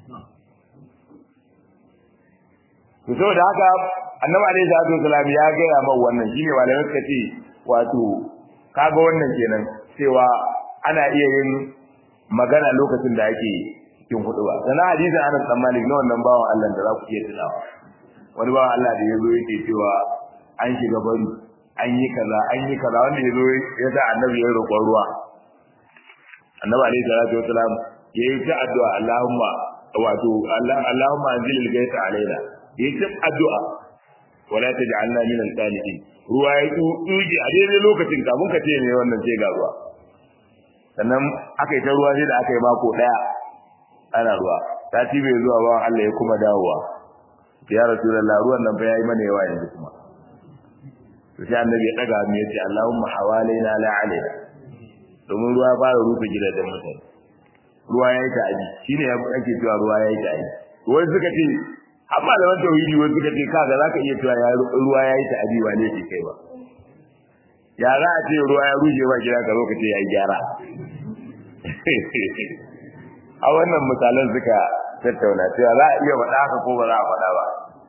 to saboda haka annabi alaihi salatu wasalam ya ga ya mai wannan shine malamai suka ce wato kaga wannan kenan cewa ana iya yin magana lokacin da ake cikin huduba sanan hadisin Anas bin Malik na wannan bawan Allah da za ku iya tunawa wani bawan Allah da yazo yake cewa an shiga bari an yi kaza an yi kaza wanda ya zo ya sa annabi ya roƙon ruwa annabi alaihi salatu wasalam ya yi ta addu'a Allahumma wato Allahumma anzil al-ghaytha alaina ya yi ta addu'a wala taj'alna min al-qanitin ruwa ya tsuji a daidai lokacin kafin ka ce ne wannan sai ga ruwa sannan aka yi ta ruwa sai da aka yi mako daya ana ruwa sati bai zuwa ba Allah ya kuma dawowa ya rasulullah ruwan nan fa yayi mana yawa yanzu kuma to sai annabi ya daga mu yace Allahumma hawalaina la alaina domin ruwa ba ya rufe gidajen mutane ruwa yayi ta'adi shine ya ake cewa ruwa yayi ta'adi wani suka ce har malaman tauhidi wani suka ce kaga zaka iya cewa ya ruwa yayi ta'adi ba ne kai ba ya za a ce ruwa ya ruje ba gida ka zo ka ce yayi gyara a wannan misalan suka tattauna cewa za a iya faɗa haka ko ba za a faɗa ba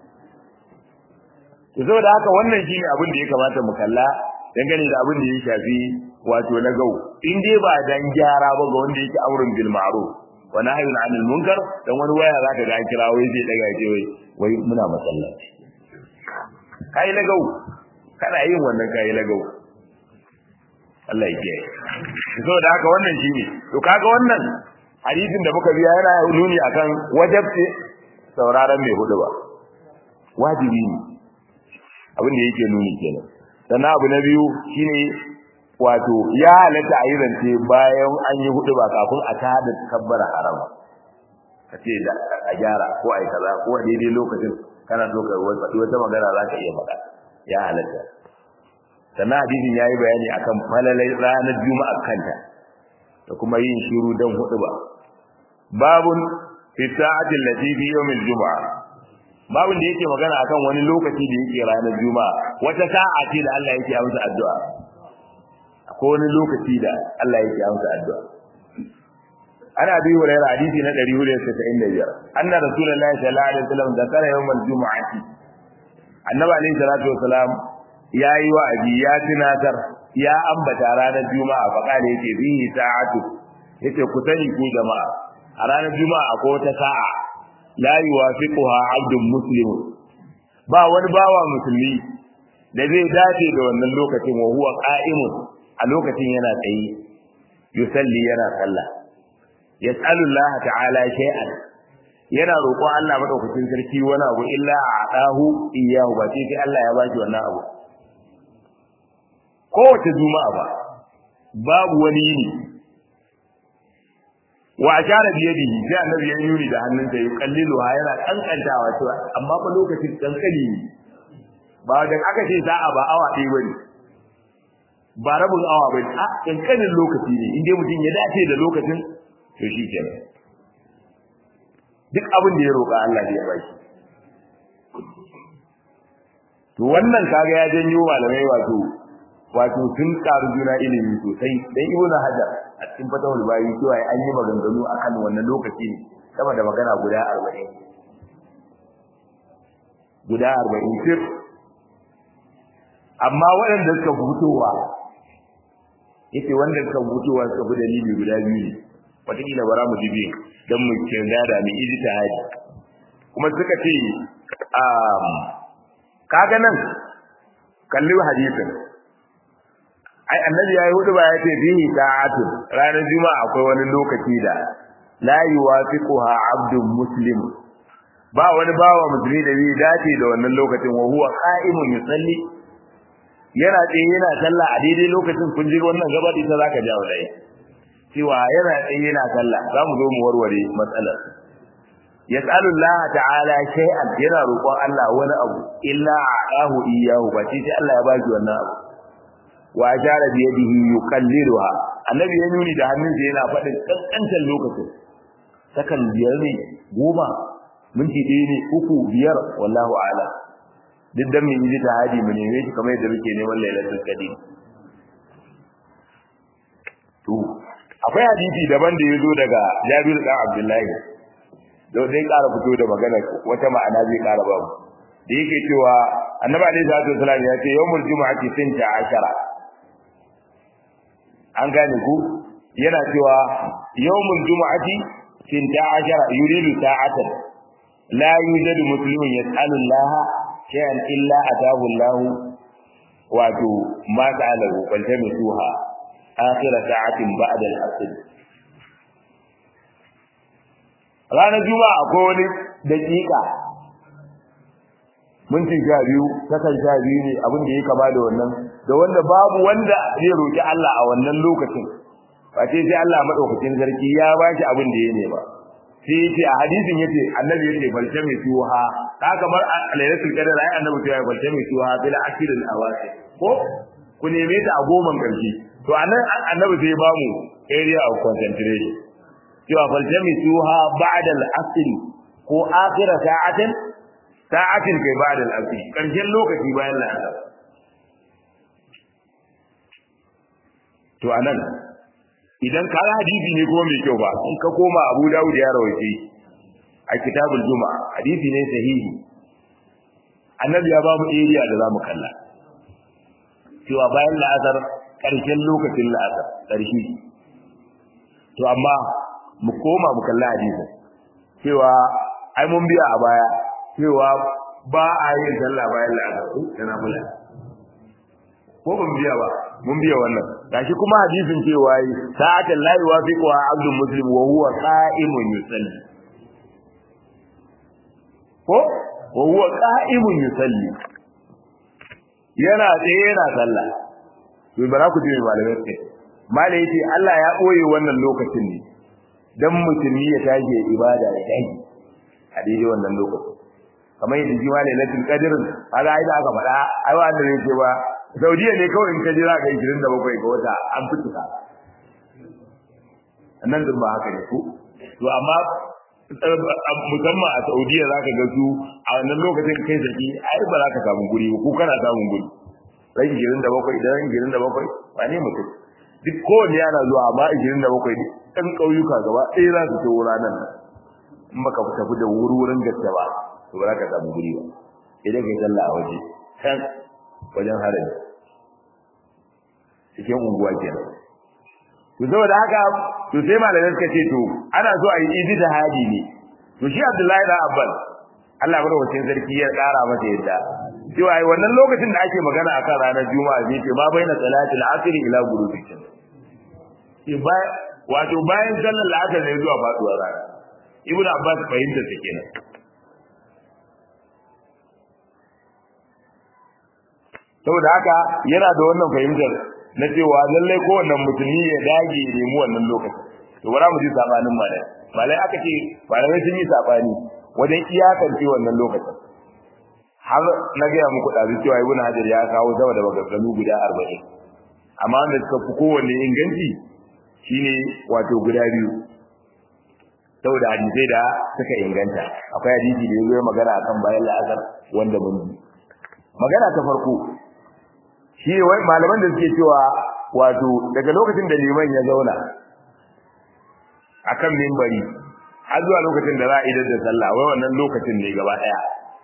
to saboda haka wannan shine abin da ya kamata mu kalla dangane da abin da ya shafi wato na gau in dai ba dan gyara ba ga wanda yake amrun bil ma'ruf wa nahyun 'anil munkar dan wani waya zaka ga an kira wai zai daga ce wai wai muna masallaci kai na gau kana yin wannan kai na gau Allah ya kiyaye saboda haka wannan shine to kaga wannan hadisin da muka biya yana nuni akan wajabci sauraron mai hudu ba wajibi ne abin da yake nuni kenan sannan abu na biyu shine wato ya halatta a yi zance bayan an yi hudu ba kafin a tada kabbara haram ka ce da a gyara ko a yi kaza ko a daidai lokacin kana so ka faɗi wata magana za ka iya faɗa ya halatta sannan hadisin ya yi bayani akan falalai ranar juma'a kanta da kuma yin shiru don hudu ba babun fi sa'atin lati fi yawmil juma'a babun da yake magana akan wani lokaci da yake ranar juma'a wata sa'a ce da Allah yake amsa addu'a akwai wani lokaci da Allah yake amsa addu'a ana bi hurairah hadisi na 495 anna rasulullahi sallallahu alaihi wasallam zakara yawmal jumu'ati annabi alaihi salatu wasalam yayi wa'azi ya tunatar ya ambata ranar juma'a fa kale yake bihi sa'atu yace ku sani ku jama'a a ranar juma'a akwai wata sa'a la yuwafiquha 'abdun muslim ba wani bawa musulmi da zai dace da wannan lokacin wa huwa qa'imun a lokacin yana tsaye yusalli yana sallah yas'alu Allah ta'ala shay'an yana roƙon Allah madaukakin sarki wani abu illa a'tahu iyyahu ba sai sai Allah ya baki wannan abu kowace juma'a ba babu wani yini wa ashara bi yadihi sai annabi ya yuri da hannunsa ya kallilu ha yana kankantawa cewa amma fa lokacin kankani ne ba da aka ce sa'a ba awa ɗaya bane ba rabin awa bane a kankanin lokaci ne inda mutum ya dace da lokacin to shi kenan duk abin da ya roƙa Allah zai ba shi to wannan kaga ya janyo malamai wato wato sun karu juna ilimi sosai dan ibnu hajar a cikin fatawul bayi cewa an yi maganganu akan wannan lokaci ne sama da magana guda 40 guda 40 sir amma waɗanda suka fitowa yace wanda suka fitowa suka fi dalili guda biyu ne wataƙila bara mu jibi don mu kirga da mu ijtihadi kuma suka ce kaga nan kalli hadisin ai annabi yayi hudu ba ya ce bihi ta'atun ranar juma'a akwai wani lokaci da la yuwafiquha abdun muslim ba wani bawa musulmi da zai dace da wannan lokacin wa huwa qa'imun yusalli yana tsaye yana sallah a daidai lokacin kun ji wannan gaba da ita zaka jawo dai cewa yana tsaye yana sallah za mu zo mu warware matsalar yas'alu Allah ta'ala shay'an yana roƙon Allah wani abu illa a'ahu iyyahu ba sai Allah ya baki wannan abu wa ajara bi yadihi yuqalliruha annabi ya nuni da hannunsa yana faɗin kankantar lokacin sakan biyar ne goma minti ɗaya ne uku biyar wallahu a'lam duk dan mun yi tahadi mu neme shi kamar yadda muke neman lailatul qadr to akwai hadisi daban da yazo daga Jabir dan Abdullahi da zai ƙara fito da magana wata ma'ana zai ƙara ba mu da yake cewa annabi alaihi salatu wasallam ya ce yawmul jumu'ati sinta ashara an gane ku yana cewa yawmul jumu'ati sinta ashara yuridu sa'atan la yujadu muslimun yas'alu Allah shay'an illa atahu Allah wato ma ta'alahu bal tamisuha akhir sa'atin ba'da al-asr ranar juma'a akwai wani daƙiƙa minti sha biyu sakan sha biyu ne abin da ya kama da wannan da wanda babu wanda zai roƙi Allah a wannan lokacin ba sai sai Allah madaukakin sarki ya ba shi abin da ya nema sai yace a hadisin yace annabi yace balce mai tuha ka kamar lailatul qadr ai annabi ya balce mai tuha bil akhiril awasi ko ku neme ta a goman karshe to anan annabi sai ya ba mu area of concentration cewa balce mai tuha ba'da al-asr ko akhira sa'atin sa'atin kai ba'da al-asr karshen lokaci bayan la'asar to anan idan ka hadisi ne kuma mai kyau ba in ka koma Abu Dawud ya rawaye a kitabul Juma'a hadisi ne sahihi annabi ya ba mu area da zamu kalla cewa bayan la'asar karshen lokacin la'asar karshe to amma mu koma mu kalla hadisin cewa ai mun biya a baya cewa ba a yin sallah bayan la'asar yana mula ko ban biya ba mun biya wannan gashi kuma hadisin cewa yi sa'atan la yuwafiqu abdul muslim wa huwa qa'imun yusalli ko wa huwa qa'imun yusalli yana tsaye yana sallah to bara ku ji malamai sai malai yace Allah ya boye wannan lokacin ne dan musulmi ya tashi ibada ya tashi a daidai wannan lokacin kamar yadda ji malai latin qadirin kaga ai da aka faɗa ai wanda ne ce ba Saudiya ne kawai in ka jira ka 27 ga wata an fituka nan din ba haka ne ko to amma musamman a Saudiya zaka ga su a wannan lokacin kai saki ai ba za ka samu guri ko kana samun guri ran 27 idan 27 ba ne mutum duk kowanne yana zuwa amma 27 ɗan ƙauyuka gaba ɗaya za su tawo ranar in baka tafi da wuri-wurin gaske ba to ba za ka samu guri ba idan kai sallah a waje can wajen harami cikin unguwa kenan to saboda haka to sai malamai suka ce to ana so a yi idi da hadi ne to shi Abdullahi da Abbas Allah bar wacin sarki ya kara masa yadda cewa ai wannan lokacin da ake magana akan ranar Juma'a zai ce ma baina salatil asr ila ghurubi shams ke ba wato bayan sallar la'asar ne zuwa faduwar rana Ibn Abbas fahimta ta kenan saboda haka yana da wannan fahimtar na cewa lallai kowanne musulmi ya dage ya nemi wannan lokaci to bara mu ji sabanin malai malai aka ce malamai sun yi sabani wajen iyakance wannan lokacin har na gaya muku ɗazu cewa ibn hajar ya kawo sama da maganganu guda arba'in amma wanda suka fi kowanne inganci shine wato guda biyu saboda hadisai da suka inganta akwai hadisi da ya zo magana akan bayan la'asar wanda mun ji magana ta farko shi wai malaman da suke cewa wato daga lokacin da liman ya zauna akan mimbari har zuwa lokacin da za a idar da sallah wai wannan lokacin ne gaba daya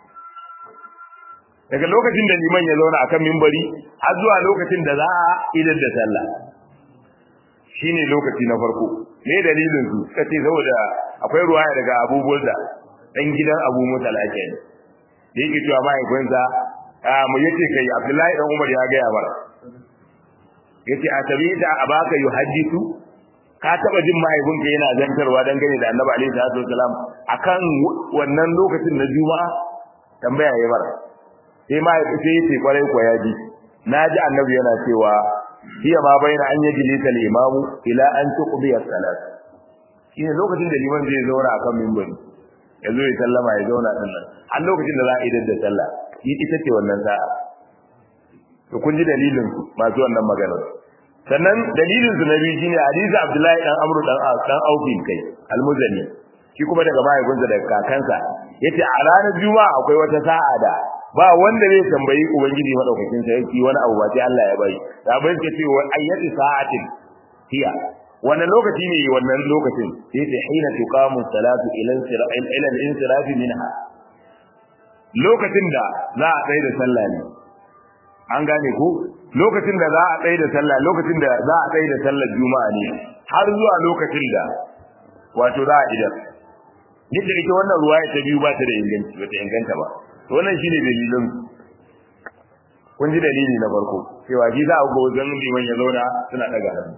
daga lokacin da liman ya zauna akan mimbari har zuwa lokacin da za a idar da sallah shine lokaci na farko me dalilin su suka ce saboda akwai ruwaya daga Abu Burda dan gidan Abu Musa al-Ashari da yake cewa mahaifinsa mu yace kai Abdullahi dan Umar ya gaya mana yace a tabita abaka yuhaddisu ka taba jin mahaifinka yana zantarwa dangane da Annabi alaihi salatu wasalam akan wannan lokacin na Juma'a tambaya yayi mara sai mahaifi sai yace kwarai ko ya ji naji Annabi yana cewa hiya ma baina an yajlisa al-imamu ila an tuqdi as-salat shine lokacin da liman zai zauna akan minbari ya zo ya sallama ya zauna din nan har lokacin da za a idar da sallah yi ita ce wannan sa'a to kun ji dalilin masu wannan magana sannan dalilin su na biyu shine hadisi Abdullahi dan Amru dan dan Aufin kai almuzani shi kuma daga mahaifinsa daga kakansa yace a ranar juma'a akwai wata sa'a da ba wanda zai tambayi ubangiji madaukakin sarki wani abu ba sai Allah ya bai da bai ce ce wa ayyati sa'atin hiya wannan lokaci ne wannan lokacin sai ta hina tuqamu salatu ila ila al-insiraf minha lokacin da za a tsaye da sallah ne an gane ko lokacin da za a tsaye da sallah lokacin da za a tsaye da sallar juma'a ne har zuwa lokacin da wato za a idan yadda ita wannan ruwaya ta biyu ba ta da inganci ba ta inganta ba to wannan shine dalilin kun ji dalili na farko cewa shi za a ga wajen liman ya zauna suna daga hannu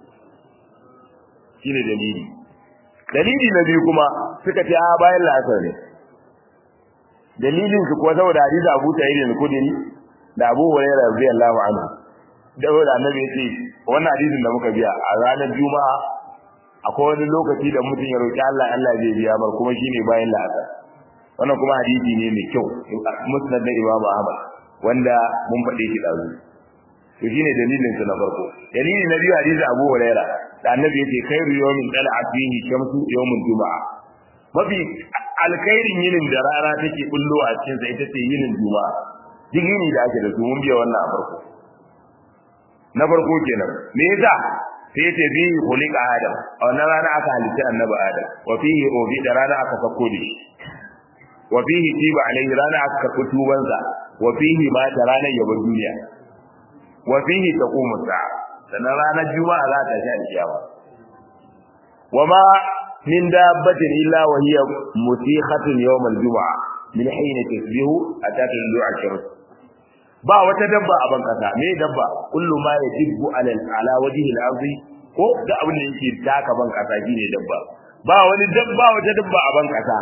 shine dalili dalili na biyu kuma suka ce a bayan la'asar ne dalilin su kuwa saboda hadisi Abu Sa'id al-Khudri da Abu Hurairah radiyallahu anhu da wanda annabi yace wannan hadisin da muka biya a ranar Juma'a akwai wani lokaci da mutum ya roki Allah Allah zai biya mar kuma shine bayan la'asar wannan kuma hadisi ne mai kyau musnad da Imam Ahmad wanda mun faɗe shi dazu to shine dalilin su na farko dalili na biyu hadisi Abu Hurairah da annabi yace khairu yawmin tala'at fihi shamsu yawmul juma'a mafi alkhairin yinin da rana take bullo a cikin sa ita ce yinin juma'a duk yini da ake da su mun biya wannan a farko na farko kenan me yasa sai yace bi khuliqa adam a wannan rana aka halitta annabi adam wa fihi ubi da rana aka sako da shi wa fihi tiba alaihi rana aka karɓi tubansa wa fihi ma ta ranar yabar duniya wa fihi taqumu sa'a sannan ranar juma'a za ta sha kiyama wa ma min dabbatin illa wa hiya musikhatun yawm al-jum'a min hayna tasbihu ataka al-du'a shams ba wata dabba a ban kasa me dabba kullu ma yajibbu ala ala wajhi al-ardi ko da abin da yake taka ban kasa shine dabba ba wani dabba wata dabba a ban kasa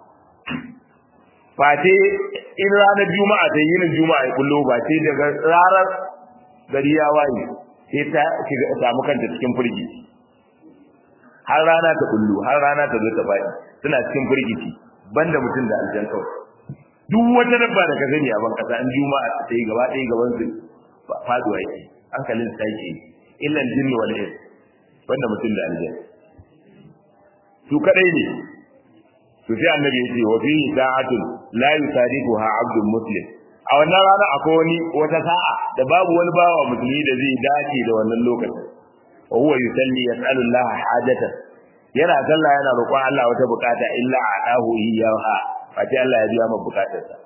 fate in ranar juma'a ta yin juma'a ya kullo ba ce daga ranar gari ya waye sai ta shiga samu kanta cikin firgi har rana ta kullu har rana ta zo ta faɗi suna cikin firgici banda mutum da aljan kawai duk wata dabba da ka gani a ban kasa in juma'a ta yi gaba ɗaya gaban su faduwa yake hankalin sa yake illan jinni wal ins banda mutum da aljan su kadai ne to sai annabi ya ce wa fi sa'atun la yusadiquha 'abdun muslim a wannan rana akwai wani wata sa'a da babu wani bawa musulmi da zai dace da wannan lokacin wa huwa yusalli yas'alu Allah hajatan yana sallah yana roƙon Allah wata bukata illa a'dahu iyyaha fati Allah ya biya masa bukatarsa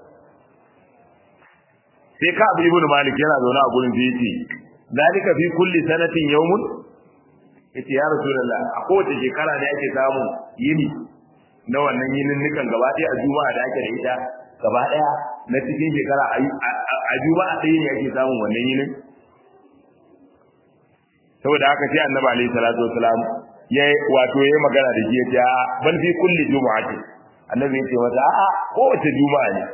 sai ka abu ibnu malik yana zaune a gurin da yace zalika fi kulli sanatin yawmun yace ya rasulullah a kowace shekara ne ake samun yini na wannan yinin nukan gaba ɗaya a juma'a da ake da ita gaba ɗaya na cikin shekara a juma'a ɗaya ne ake samun wannan yinin saboda haka sai annabi alaihi salatu wasalam ya wato yayi magana da shi ya ce ban fi kulli juma'ati annabi ya ce mata a'a kowace juma'a ne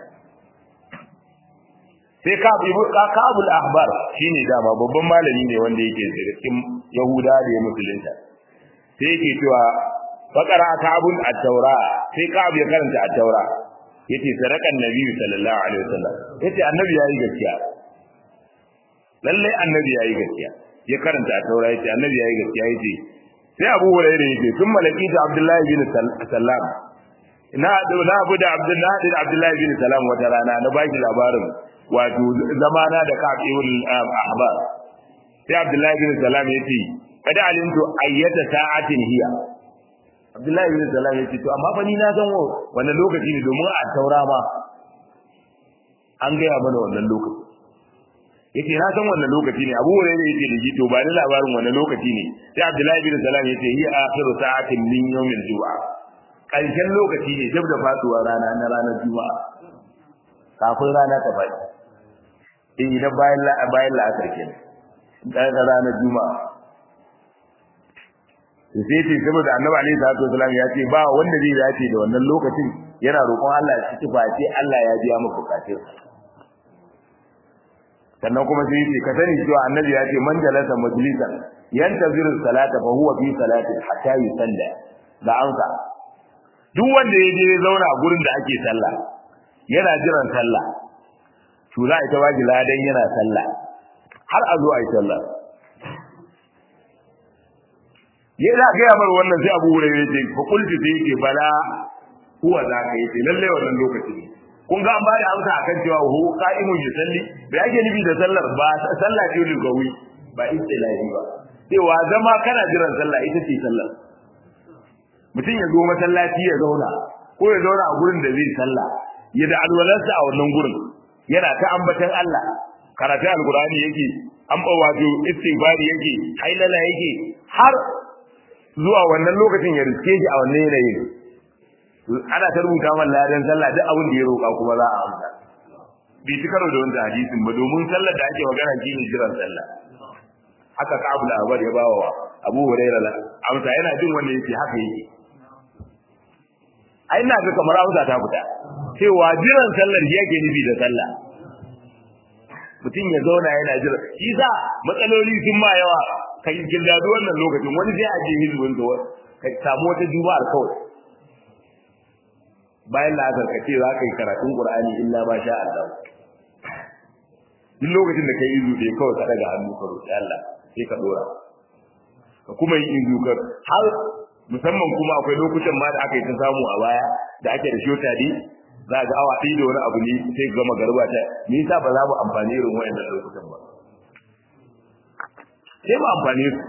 sai ka bi kabul ahbar shine dama babban malami ne wanda yake daga cikin yahuda da ya musulunta sai yake cewa fakara kabul at-taura sai kab ya karanta at-taura yace sadakan nabi sallallahu alaihi wasallam yace annabi yayi gaskiya lalle annabi yayi gaskiya ya karanta at-taura yace annabi yayi gaskiya yace sai Abu Hurairah yace tun malaki da Abdullahi bin Sallam na na abu da Abdullahi bin Abdullahi bin Salam wata rana na baki labarin wato zamana da kafirul ahbar sai Abdullahi bin Salam yace kada alimtu ayyata sa'atin hiya Abdullahi bin Salam yace to amma fa ni na san wannan lokaci ne domin a taura ma an gaya mana wannan lokaci yace na san wannan lokaci ne Abu Hurairah yace da shi to ba ni labarin wannan lokaci ne sai Abdullahi bin Salam yace hiya akhiru sa'atin min yawmil jumu'a karshen lokaci ne dab da faduwar rana na ranar juma'a kafin rana ta faɗi in idan bayan bayan la'asar kenan dan ranar juma'a sai ce saboda annabi alaihi salatu wasallam ya ce ba wanda zai dace da wannan lokacin yana roƙon Allah ya ci face Allah ya biya maka bukatun sannan kuma sai ce ka sani cewa annabi ya ce man jalasa majlisan yantaziru salata fa huwa fi salati hatta yusalla da amsa duk wanda ya je ya zauna a gurin da ake sallah yana jiran sallah to za a ita waji ladan yana sallah har a zo a yi sallah ya za ga yamar wannan sai abu wurin yace fa kulti sai yake bala huwa za ka yace lalle wannan lokaci ne kun ga an ba da amsa akan cewa hu qa'imun yusalli bai ake nufi da sallar ba sallah ce lugawi ba istilahi ba cewa zama kana jiran sallah ita ce sallar mutum ya zo masallaci ya zauna ko ya zauna a gurin da zai sallah ya da alwalarsa a wannan gurin yana ta ambatan Allah karatu alqur'ani yake an ba wato istighfari yake hailala yake har zuwa wannan lokacin ya riske shi a wannan yanayin ana ta rubuta man ladan sallah duk abin da ya roƙa kuma za a amsa bai ci karo da wanda hadisin ba domin sallar da ake magana shi ne jiran sallah haka kabul abar ya bawa wa abu hurairah la amsa yana jin wanda yake haka yake ai ina ga kamar amsa ta fita cewa jiran sallar shi yake nufi da sallah mutum ya zauna yana jira shi sa matsaloli sun ma yawa ka yi gildadu wannan lokacin wani zai aje hizbin da ka samu wata juma'ar kawai bayan la'asar ka ce za ka yi karatun qur'ani illa ma sha Allah duk lokacin da ka yi izu dai kawai ka daga hannu ka roƙi Allah sai ka dora ka kuma yi izu ka har musamman kuma akwai lokutan ma da aka yi ta samu a baya da ake da shota ne za ga awa ɗaya da wani abu ne sai gama garba ta me yasa ba za mu amfani irin wayannan lokutan ba sai mu amfani su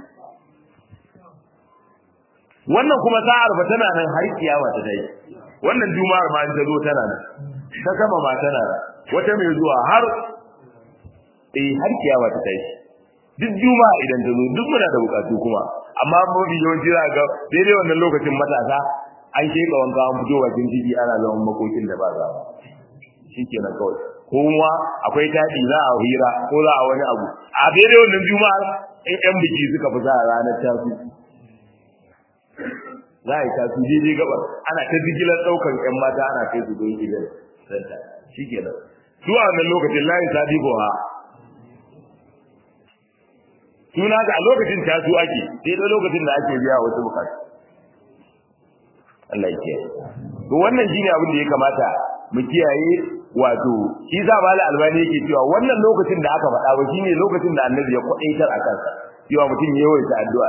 wannan kuma sa'ar ba tana nan har kiyama ta dai wannan juma'ar ma ta zo tana nan ta sama ma tana nan wata mai zuwa har eh har kiyama ta dai duk juma'a idan ta zo duk muna da bukatu kuma amma mafi yawanci za ga daidai wannan lokacin matasa an sheka wanka an fito bakin titi ana zaman makokin da ba za shikenan kawai kuma akwai taɗi za a hira ko za a wani abu a daidai wannan juma'a in yan biki suka fi sa ranar tasu za a yi tasu daidai gabar ana ta jigilar ɗaukar yan mata ana kai su don gidan santa shikenan su a wannan lokacin layin sadi ha suna ga a lokacin tasu ake sai da lokacin da ake biya wasu bukatu Allah ya kiyaye to wannan shine abin da ya kamata mu kiyaye wato shi za ba albani yake cewa wannan lokacin da aka faɗa ba shine lokacin da annabi ya kwadaitar a kansa cewa mutum ya yawaita addu'a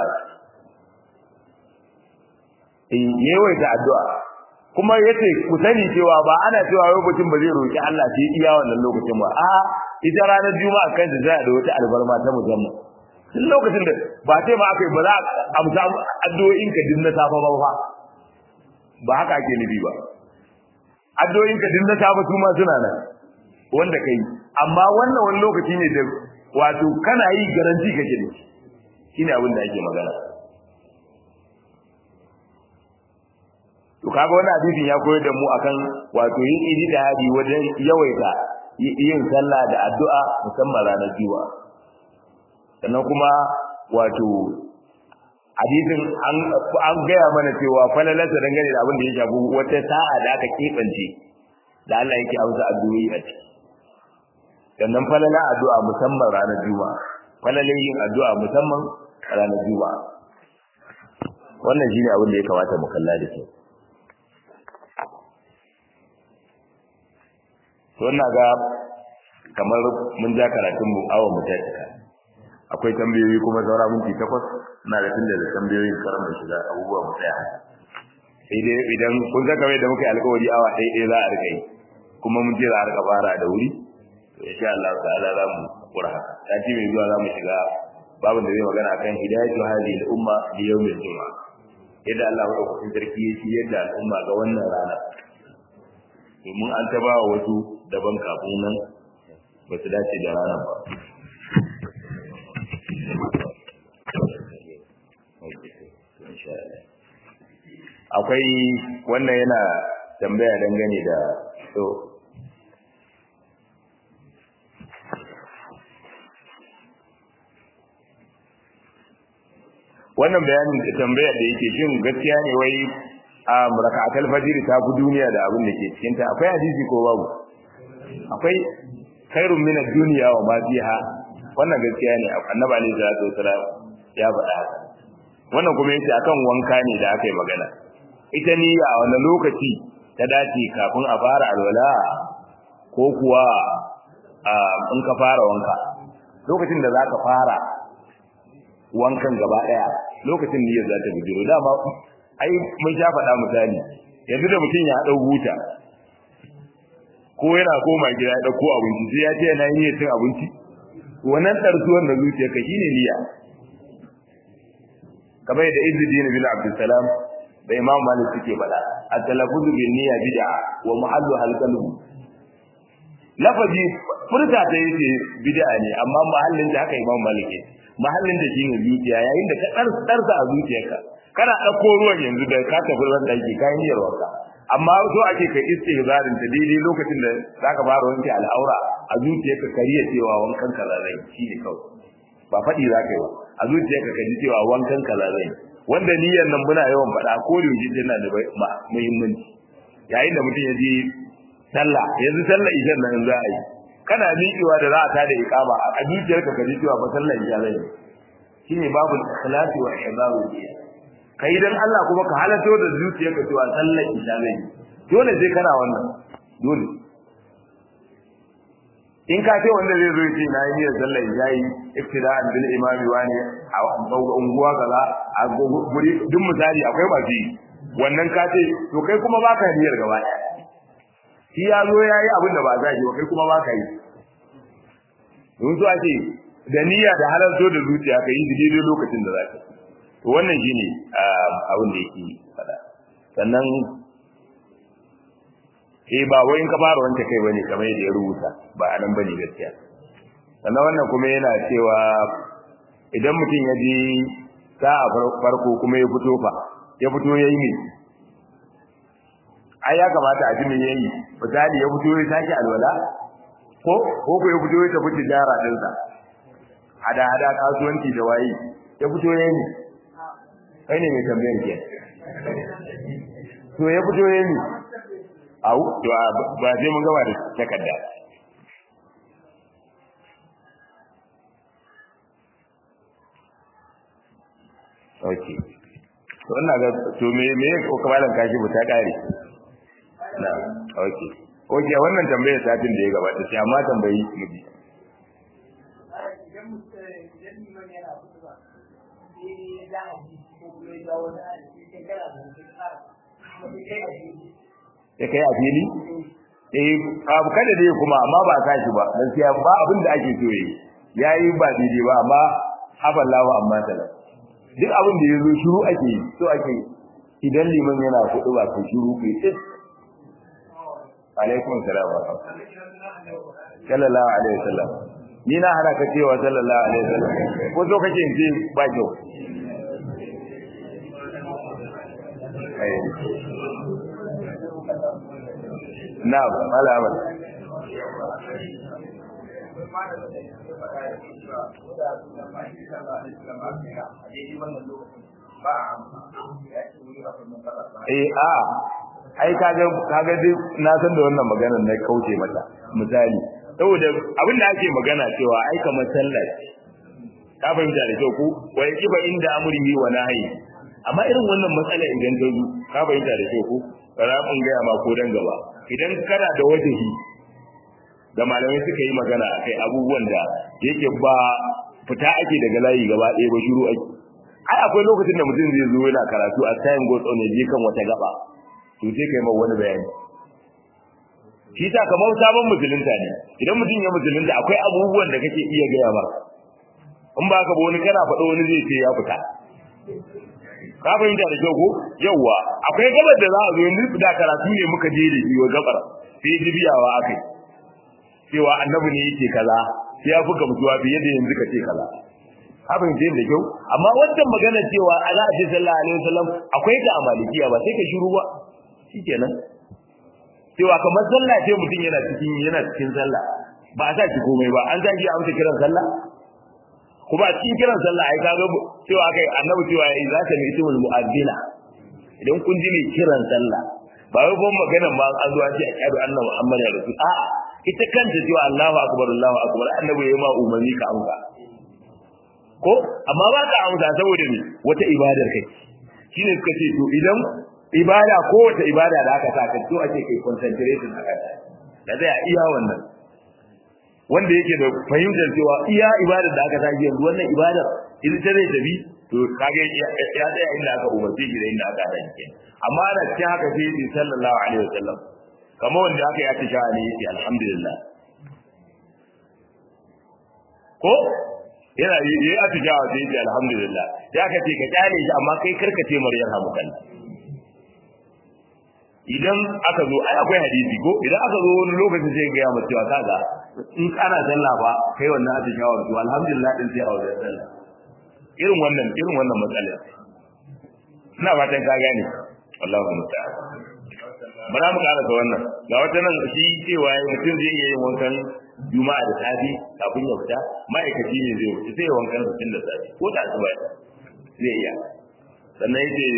eh ya yawaita addu'a kuma yace ku sani cewa ba ana cewa wai mutum ba zai roki Allah sai iya wannan lokacin ba a ita ranar juma'a kan da zai da wata albarma ta musamman duk lokacin da ba sai ma aka yi ba za a amsa addu'o'in ka din na safa ba fa ba haka ake nufi ba addu'o'in ka din na safa su ma suna nan wanda kai amma wannan wani lokaci ne da wato kana yi garanti kake da shi shine abin da ake magana to kaga wannan hadisin ya koyar da mu akan wato yin ijtihadi wajen yawaita yin sallah da addu'a musamman ranar juma'a sannan kuma wato hadisin an gaya mana cewa falalarsa dangane da abin da ya shafi wata sa'a da aka keɓance da Allah yake amsa addu'o'i a ciki sannan falala addu'a musamman ranar juma'a falalin yin addu'a musamman ranar juma'a wannan shine abin da ya kamata mu kalla da kyau to ina ga kamar mun ja karatun mu awon mu ta cika akwai tambayoyi kuma saura minti takwas ina da tunda da tambayoyin karan da shiga abubuwa mu tsaya sai dai idan kun ga kamar da muka yi alƙawari awa ɗaya ɗaya za a rika yi kuma mun je za a rika fara da wuri to insha Allah ta'ala za mu kura haka sati mai zuwa za mu shiga babin da zai magana akan hidayatu hali al-umma li yawmil juma'a yadda Allah ya ɗauki sarki ya ci yadda al'umma ga wannan rana domin an ta ba wasu daban kafin nan ba su dace da ranar ba akwai wannan yana tambaya dangane da so wannan bayanin da tambayar da yake shin gaskiya ne wai a raka'atul fajr ta fi duniya da abin da ke cikin ta akwai hadisi ko babu akwai khairun min ad-dunya wa ma fiha wannan gaskiya ne annabi alaihi salatu wasalam ya faɗa haka wannan kuma yace akan wanka ne da aka yi magana ita niyya a wani lokaci ta dace kafin a fara alwala ko kuwa in ka fara wanka lokacin da zaka fara wankan gaba daya lokacin niyyar za ta bijiro dama ai mun sha faɗa misali yanzu da mutum ya dau huta ko yana koma gida ya dauko abinci sai ya ce yana yin cin abinci wannan tarzuwan da zuciyarka shine niyya kamar yadda Izzuddin bin Abdul Salam da Imam Malik suke faɗa at-talaffuz bin niyya bid'a wa muhallu al-qalb lafazi furta ta yace bid'a ne amma mahallin da haka Imam Malik yake mahallin da shine zuciya yayin da ka tsarsa a zuciyarka kana dauko ruwan yanzu da ka tafi ran daki ka yi niyyar wanka amma so ake kai istihzarin ta daidai lokacin da zaka fara wanke al'aura a zuciyarka kariya cewa wankan ka zai shine kawai ba faɗi zaka yi ba a zuciyarka ka ji cewa wankan ka zai wanda niyyar nan muna yawan faɗa ko da yaushe tana da muhimmanci yayin da mutum ya je sallah yanzu sallah idan nan za a yi kana miƙewa da za a tada iqama a zuciyarka ka ji cewa ba sallah isha zai shine babu ikhlasi wa ihdaru kai dan Allah kuma ka halatto da zuciyarka cewa sallah isha zai dole sai kana wannan dole in ka ce wanda zai zo ya ce na yi niyyar sallar yayi iftida'an bil imami wani a unguwa kaza a guri duk misali akwai masu yi wannan ka ce to kai kuma baka niyyar gaba ɗaya shi ya zo ya yi abin da ba za shi ba kai kuma baka yi don so ake da niyya da halarto da zuciya ka yi daidai lokacin da za ka to wannan shine abin da yake faɗa sannan eh ba wai in ka fara wanke kai bane kamar yadda ya rubuta ba anan bane gaskiya sannan wannan kuma yana cewa idan mutum ya ji sa'a farko kuma ya fito fa ya fito yayi ne ai ya kamata a ji me yayi misali ya fito ya sake alwala ko ko ko ya fito ya tafi tijara dinsa hada hada kasuwanci da waye ya fito yayi ne kai ne mai tambayar ke to ya fito yayi ne au to ba sai mun gaba da takarda okay to ina ga to me me ko kamalan kashi bu ta kare na okay okay wannan tambayar satin da ya gabata sai amma tambayi miji ya kai a fili eh abu kada dai kuma amma ba sa shi ba gaskiya ba abin da ake so yi yayi ba daidai ba amma afallahu amma tala duk abin da yazo shiru ake yi so ake idan liman yana kudu ba ko shiru kai tsis alaikum salam wa sallallahu alaihi wasallam ni na hana ka cewa sallallahu alaihi wasallam ko so kake in ce ba kyau Na'am, malama. Eh a ai kaga kaga dai na san da wannan maganar na kauce mata misali saboda abin da ake magana cewa ai kamar sallah ka fahimta da kyau ko wai kiba inda amrihi wa nahyi amma irin wannan matsala idan ta zo ka fahimta da kyau ko ramin gaya ma ko dan gaba idan kana da wajahi da malamai suka yi magana akai abubuwan da yake ba fita ake daga layi gaba ɗaya ba shiru ake ai akwai lokacin da mutum zai zo yana karatu a time goes on je kan wata gaba to sai kai ma wani bayani shi ta kamar sabon musulunta ne idan mutum ya musulunta akwai abubuwan da kake iya gaya maka in ba ka ba wani kana faɗo wani zai ce ya fita ka fahimta da kyau ko yawwa akwai gabar da za a zo yanzu da karatu ne muka je da wa gabar sai jibiyawa akai cewa annabi ne yake kaza sai ya fuka mutuwa fiye da yanzu ka ce kaza ka fahimta da kyau amma wannan magana cewa ala ji sallallahu alaihi wasallam akwai ta amalikiya ba sai ka shiru ba shikenan cewa kamar sallah ce mutum yana cikin yana cikin sallah ba a sa shi komai ba an sa shi amsa kiran sallah kuma a cikin kiran sallah ai kaga cewa kai annabi cewa yayi za ta mai tumul mu'addina idan kun ji mai kiran sallah ba wai kuma maganar ma an zo a ce ashhadu anna muhammadan rasul a'a ita kanta cewa Allahu akbar Allahu akbar annabi yayi ma umarni ka amsa ko amma ba ka amsa saboda me wata ibadar kai shine suka ce to idan ibada ko wata ibada da aka saka to ake kai concentration a kanta da zai iya wannan wanda yake da fahimtar cewa iya ibadar da aka sake yanzu wannan ibadar idan ta zai tafi to kage ya tsaya inda aka umarce shi da inda aka hada shi amma ana cikin haka sai yi sallallahu alaihi wasallam kamar wanda aka yi atisha ne yace alhamdulillah ko yana yi yi atisha sai yace alhamdulillah sai aka ce ka kyale shi amma kai karkace maryam hamukan idan aka zo ai akwai hadisi ko idan aka zo wani lokacin sai ga ya mutu cewa kaga in kana sallah ba kai wannan atishawar to alhamdulillah din sai a wajen sallah irin wannan irin wannan matsala ina fatan ka gane wallahi musta'an bara mu karasa wannan ga wata nan shi cewa mutum zai iya yin wankan juma'a da safi kafin ya fita ma'aikaci ne zai wuce sai ya wankan tun da safi ko da asuba zai iya sannan yace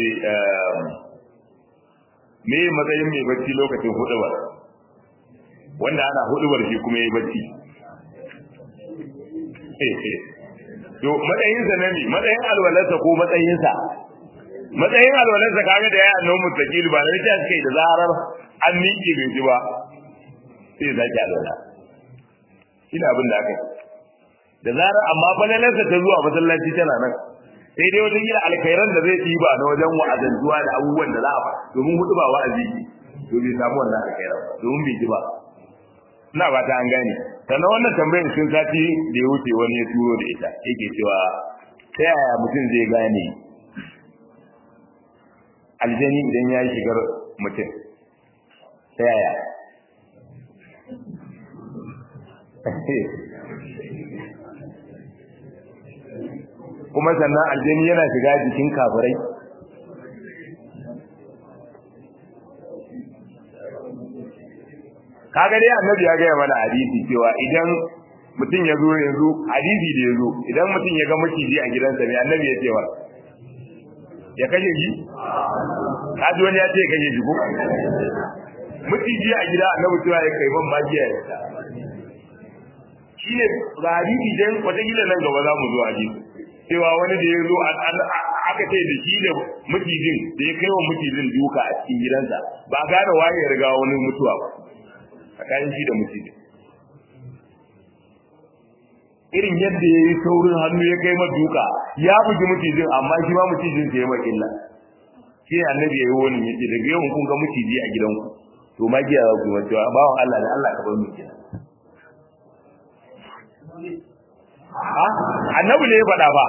me matsayin mai bacci lokacin hudubar wanda ana hudubar shi kuma yayi bacci to matsayinsa na ne matsayin alwalarsa ko matsayinsa matsayin alwalarsa kaga da ya annabi mustaqil ba da ta kai da zarar an miƙe bai ji ba sai zaki alwala ina abin da aka yi da zarar amma falalarsa ta zuwa masallaci tana nan sai dai wata gida alkhairan da zai ɗiba na wajen wa'azantuwa da abubuwan da za a ba domin hudu ba wa'azi ne to bai samu wannan alkhairan ba domin bai ji ba ina ba ta an gane sannan wannan tambayar sun sati da ya wuce wani ya turo da ita yake cewa ta yaya mutum zai gane aljani idan ya yi shigar mutum ta yaya kuma sannan aljani yana shiga jikin kafirai kaga dai annabi ya gaya mana hadisi cewa idan mutum ya zo yanzu hadisi da ya zo idan mutum ya ga maciji a gidansa ne annabi ya ce wa ya kashe shi kaji wani ya ce kashe shi ko maciji a gida annabi cewa ya kai ban magiya ya ta shi ne ga hadisi dan wataƙila nan gaba za mu zo hadisi cewa wani da ya zo aka ce da shi da macijin da ya kai wa macijin duka a cikin gidansa ba gane waye ya riga wani mutuwa ba tsakanin shi da macijin irin yadda ya yi saurin hannu ya kai duka ya bugi macijin amma shi ma macijin sai ya ma illa shi ne annabi ya yi wani yace daga yau kun ga maciji a gidanku to magiya za ku yi cewa bawan Allah da Allah ka bar mu kenan annabi ne ya faɗa ba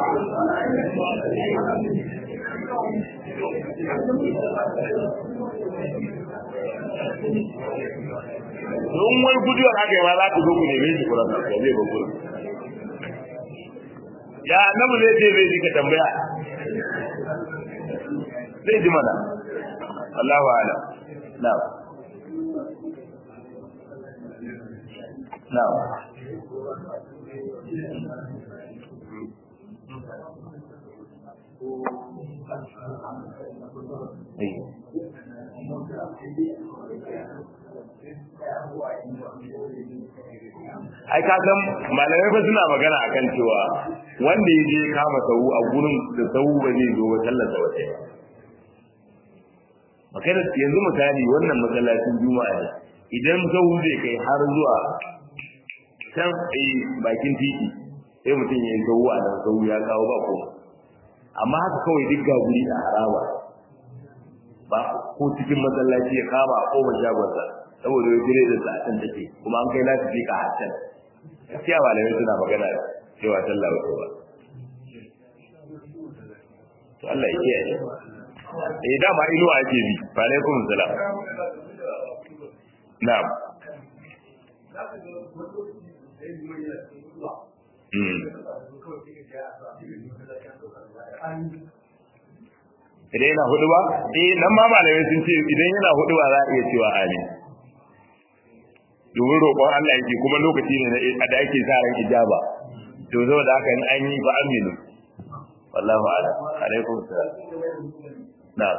don wai guduyar aka yi ma za ku zo ku neme shi kuran da zai ba gurin ya annabi ne ce zai ji ka tambaya zai ji mana Allahu ala na'am na'am ai ka san malamai fa suna magana akan cewa wanda ya je kama sau a gurin da sau ba zai zo sallar da wata magana yanzu misali wannan masallacin juma'a ne idan sau zai kai har zuwa can a bakin titi sai mutum ya yi sau a nan sau ya kawo ba ko amma haka kawai duk ga guri a haraba ba ko cikin masallaci ya kama a kofar shagonsa saboda ya jire da sa'atan take kuma an kai lafi ka hatan gaskiya malamai suna magana cewa sallah wato ba to Allah ya kiyaye eh dama inuwa ake bi fa alaikum salam na'am idan yana hudu ba eh nan ma malamai sun ce idan yana hudu ba za a iya cewa amin domin roƙon Allah yake kuma lokaci ne da ake sa ran ijaba to zo da haka in an yi fa aminu wallahu a'lam alaikum salam na'am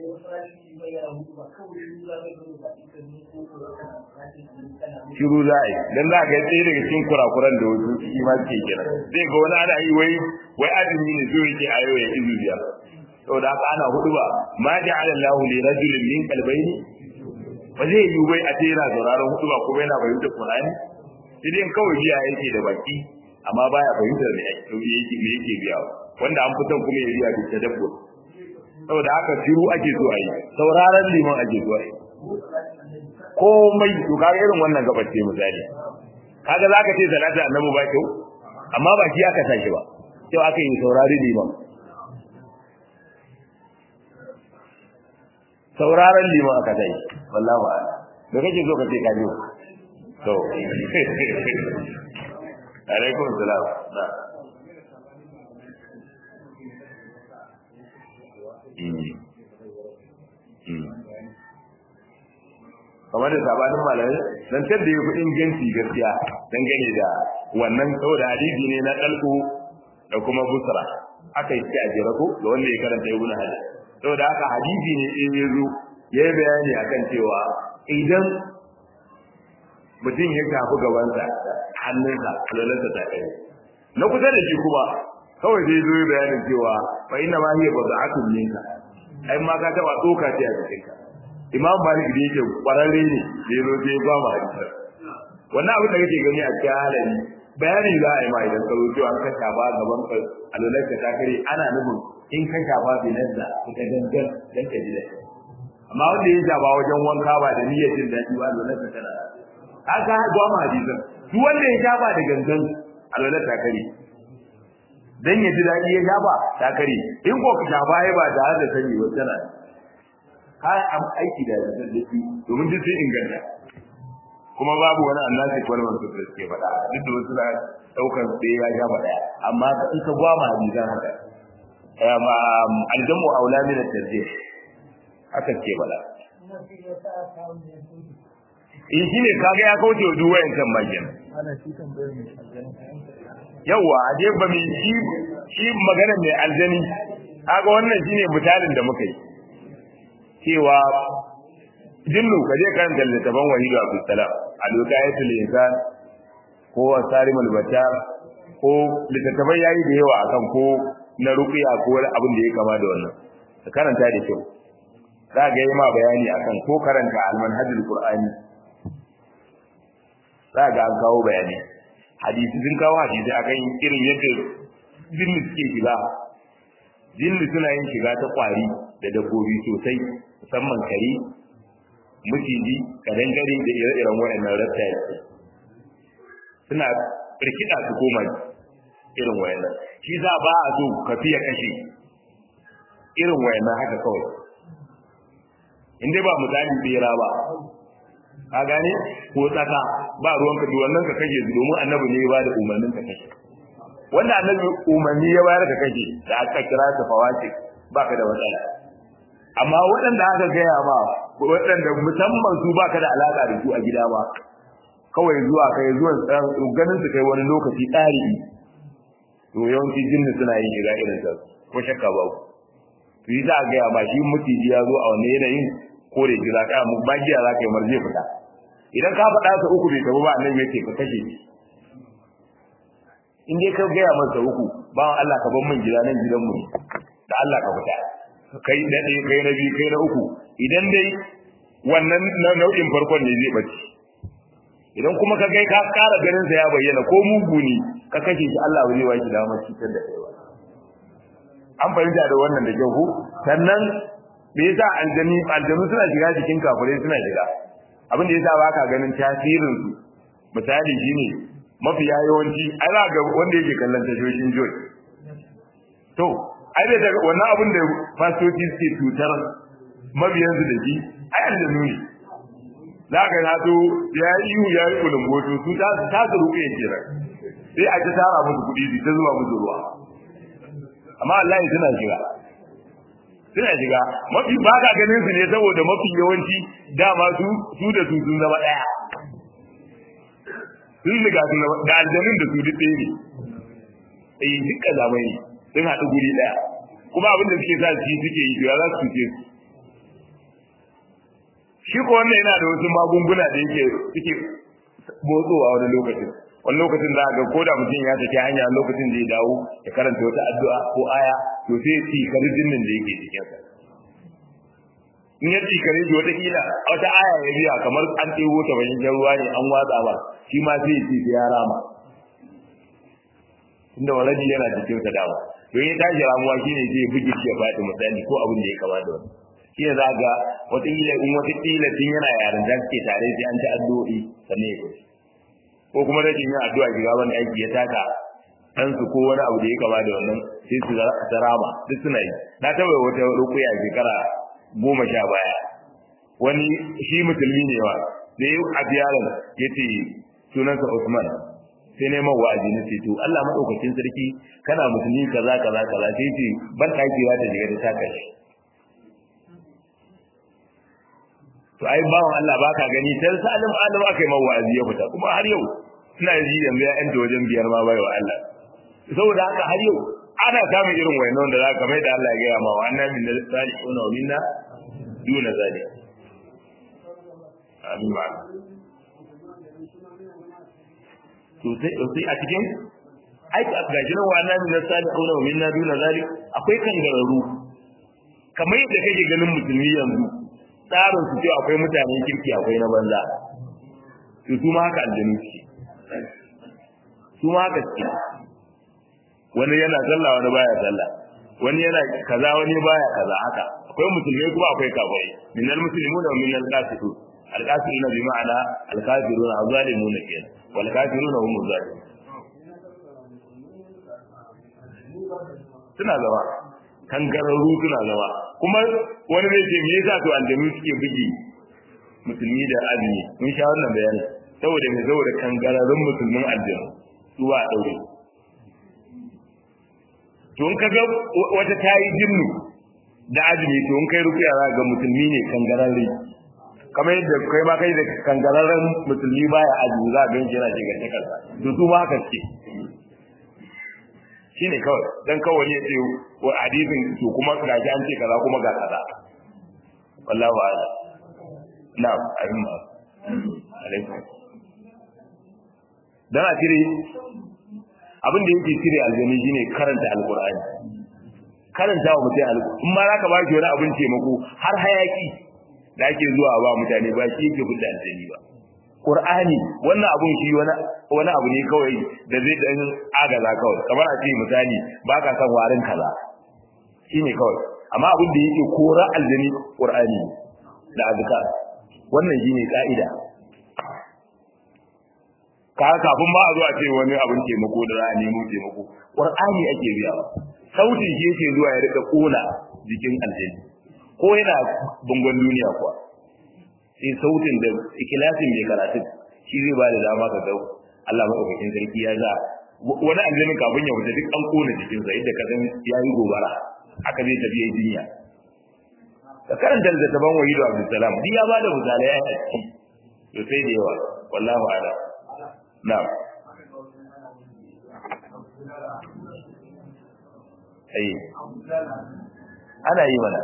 shiru za a yi don za ga tsaye daga cikin kurakuran da wasu shi ma suke kira zai ga wani ana yi wai wai azumi ne zo yake a yau ya izu biyar saboda haka ana hudu ba ma ja'ala Allahu li rajulin min qalbayni ba zai yi wai a ce yana sauraron hudu ba kuma yana fahimtar Qur'ani sai dai kawai biya yake da baki amma baya fahimtar me yake me yake biya wanda an fitan kuma ya biya da tadabbur saboda haka shiru ake so a yi sauraron liman ake so a yi komai to kaga irin wannan gabace misali kaga zaka ce salatu annabi ba kyau amma ba shi aka saki ba kyau aka yi saurari liman sauraron liman aka sai wallahi ba da kake so ka ce ka ji to alaikum salam na kamar da sabanin malamai dan da ya fi inganci gaskiya dangane da wannan saboda hadisi ne na dalku da kuma busra aka yi a jira ko da wanda ya karanta ibn hajar saboda haka hadisi ne in ya zo ya yi bayani akan cewa idan mutum ya shafi gabansa hannunsa lalansa ta kai na kusa da shi kuma kawai zai zo bayanin cewa fa inna ma hiya bada'atun minka ai ma ka taba tsoka ce a cikin ka imam malik da yake kwararre ne da yazo sai ba mu hadisi wannan abin da kake gani a cikin halari bayani za a yi ma idan ka zo cewa an ka shafa gaban ka alwalarka ta kare ana nufin in ka shafa binazza ka gangan dan ka ji daɗi amma wanda ya shafa wajen wanka ba da niyyar jin daɗi ba alwalarka tana haka haɗuwa ma hadisan duk wanda ya shafa da gangan alwalar ta kare dan ya ji daɗi ya shafa ta kare in ko ka shafa ya ba tare da sani ba tana ka am aiki da zazzabi domin duk sun inganta kuma babu wani annasi wani wanda su suke faɗa duk da wasu na ɗaukar sai ya shafa ɗaya amma in ka gwama hadisan haka aljamu aula min at-tarjih haka ke faɗa in shi ne kaga ya kauce wa duk wayancan magana yawa a je ba mai shi shi magana mai aljani kaga wannan shine misalin da muka yi cewa jinnu ka je kan littafin wahidu abdul salam al-wiqayatul insan ko sarim al-bata ko littattafai yayi da yawa akan ko na ruqiya ko wani abin da ya kama da wannan ka karanta da kyau za ga yi ma bayani akan ko karanta al-manhajul qur'ani za ga an kawo bayani hadisi sun kawo hadisi akan irin yadda jinni suke shiga jinni suna yin shiga ta kwari da dabbobi sosai musamman kare maciji kadangare da ire-iren waɗannan reptiles suna rikida su koma irin wayannan shi za ba a so ka fiye kashe irin wayannan haka kawai in dai ba misali tsira ba ka gane ko tsaka ba ruwan ka wannan ka kashe su domin annabi ne ya ba da umarnin ka kashe wanda annabi umarni ya bayar ka kashe da aka kira ta fawasik baka da matsala amma waɗanda aka gaya ma waɗanda musamman su baka da alaka da su a gida ba kawai zuwa kai zuwa ganin su kai wani lokaci tsari to yawanci jinni suna yin shiga irin sa ko shakka ba to yi za a gaya ma shi mutiji ya zo a wani yanayin ko da jira ka mu bagiya za ka yi marje fita idan ka faɗa sa uku bai tabu ba annabi yake ka kashe shi in dai ka gaya masa uku bawan Allah ka bar min gida nan gidan mu da Allah ka fita kai na ɗaya kai na biyu kai na uku idan dai wannan nau'in farkon ne zai bace idan kuma ka kai ka ƙara ganin sa ya bayyana ko mugu ne ka kashe shi Allah zai waki damar cutar da kai an fahimta da wannan da kyau sannan me yasa aljani aljanu suna shiga cikin kafirai suna shiga abin da yasa baka ganin tasirin su misali shine mafi yawanci ai za ga wanda yake kallon tashoshin joy to ai da wannan abin da fastoci suke cutar mabiyansu da shi ai aljanu ne za ka na so ya yi ihu ya yi kulumboto su ta ta su ruƙe kira sai a ta tara musu kuɗi su ta zuba musu ruwa amma Allah ya suna shiga suna shiga mafi ba ka ganin su ne saboda mafi yawanci dama su su da su sun zama ɗaya sun riga sun zama da aljanun da su duk ɗaya ne eh duk kazamai sun haɗu guri ɗaya kuma abin da suke sa shi suke yi to ya za su cuce su shi ko wannan yana da wasu magunguna da yake suke motsowa wani lokacin wani lokacin za a ga ko da mutum ya tafi hanya lokacin da ya dawo ya karanta wata addu'a ko aya to sai ya ci kari jinnin da yake cikinsa in ya ci kare shi wataƙila wata aya ya biya kamar an ɗebo ta bayan ruwa ne an watsa ba shi ma sai ya ci sai ya rama inda waladi yana cikin sa dama to in ya tashi ramuwa shine sai ya buge shi ya faɗi misali ko abin da ya kama da wani shi ne za ga wataƙila in wataƙila tun yana yaran da suke tare sai an ci addu'o'i sannan ya kusa ko kuma rashin yin addu'a shiga wani aiki ya taka ɗansu ko wani abu da ya kama da wannan sai su zarama duk suna yi na taɓa wata rukuya shekara goma sha baya wani shi musulmi ne wa da ya abi yaron ya ce sunansa Usman sai neman wa'azi na ce to Allah madaukakin sarki kana musulmi kaza kaza kaza sai ce ban dakewa ta shiga da taka shi to ai bawan Allah baka gani sai salim alim aka yi wa'azi ya fita kuma har yau ina ji yanzu ya yanta wajen biyar ma bai wa Allah saboda haka har yau ana samun irin wayannan da zaka mai da Allah ya gaya ma wa annabi min salihuna wa minna duna zalik amin wa to sai sai a cikin ai ga jinan wa annabi min salihuna wa minna duna zalik akwai kangararru kamar yadda kake ganin musulmi yanzu tsarin su ce akwai mutanen kirki akwai na banza to su ma haka aljanu suke su ma haka suke wani yana sallah wani baya sallah wani yana kaza wani baya kaza haka akwai musulmai kuma akwai kafirai minal muslimuna wa minal qasitun alqasiruna bi ma'ana alkafiruna azalimuna kenan wal kafiruna hum zalimun suna zama kangararru suna zama kuma wani zai ce me yasa to aljanu suke bugi musulmi da azumi mun sha wannan bayani saboda me saboda kangararrun musulmin aljanu su ba a daure to in kaga wata tayi jinnu da azumi to in kai rukiya za ga musulmi ne kangararre kamar yadda kai ma kai da kangararren musulmi baya azumi za a ga yana shiga ta kansa to su ma haka ce shine kawai dan kawai ya ce wa hadisin to kuma gaji an ce kaza kuma ga kaza wallahu a'lam na'am ayyuma alaikum dan a cire abin da yake cire aljani shine karanta alqur'ani karanta wa mutum alqur'ani in ma zaka ba shi wani abin taimako har hayaki da ake zuwa ba mutane ba shi yake fita aljani ba Qur'ani wannan abun shi wani wani abu ne kawai da zai dan agaza kawai kamar a ce misali ba ka san warin kaza shine kawai amma abin da yake kora aljani Qur'ani da azkar wannan shine ka'ida ka kafin ba a zo a ce wani abin taimako da za a nemo taimako Qur'ani ake biya sautin shi yake zuwa ya rika kona jikin aljani ko yana bangon duniya kuwa sai sautin da ikilasin mai karatu shi zai ba da dama ka dau Allah madaukakin sarki ya za wani aljani kafin ya wuce duk an kona jikinsa yadda ka san ya yi gobara haka zai tafi ya jinya ka karanta littattafan wahidu abdulsalam duk ya ba da misalai ya yi to sai da yawa wallahu ala na'am ai ana yi mana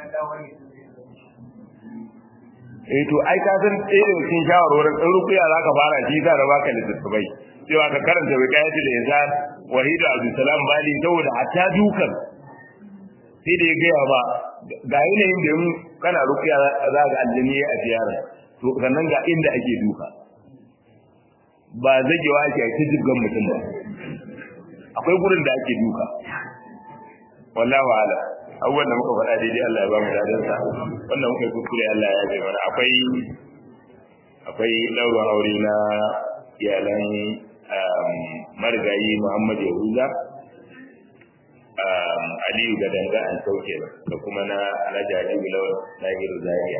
eh to ai ka san ɗaya daga cikin shawarwarin in rukuya za ka fara shi za ka baka littattafai cewa ka karanta wikayatu da insan wahidu abdulsalam bali saboda hatta dukan sai da ya gaya ba ga yanayin da yin kana rukuya za ga aljini a ziyara to sannan ga inda ake duka ba zagewa ake a jibgan mutum ba akwai gurin da ake duka wallahu ala abubuwan da muka faɗa daidai Allah ya ba mu dadin sa wannan muka yi kuskure Allah ya bai mana akwai akwai ɗaurin aure na iyalan marigayi Muhammad Yahuza Aliyu da danga an sauke da kuma na Alhaji Aliyu Lawal Nahiru Zaria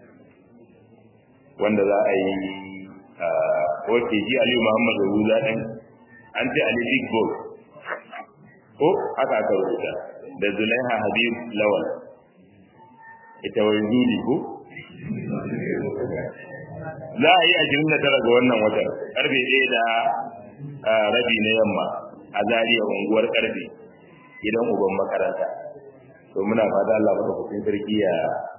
wanda za a yi wace shi Aliyu Muhammad Yahuza ɗin an ce Ali Big Boss ko haka aka rubuta da Zulaiha Habib Lawal ita wai zuli ko za a yi ashirin da tara ga wannan watan karfe ɗaya da rabi na yamma a zariya unguwar karfe gidan uban makaranta to muna fata Allah maka kusin sarki ya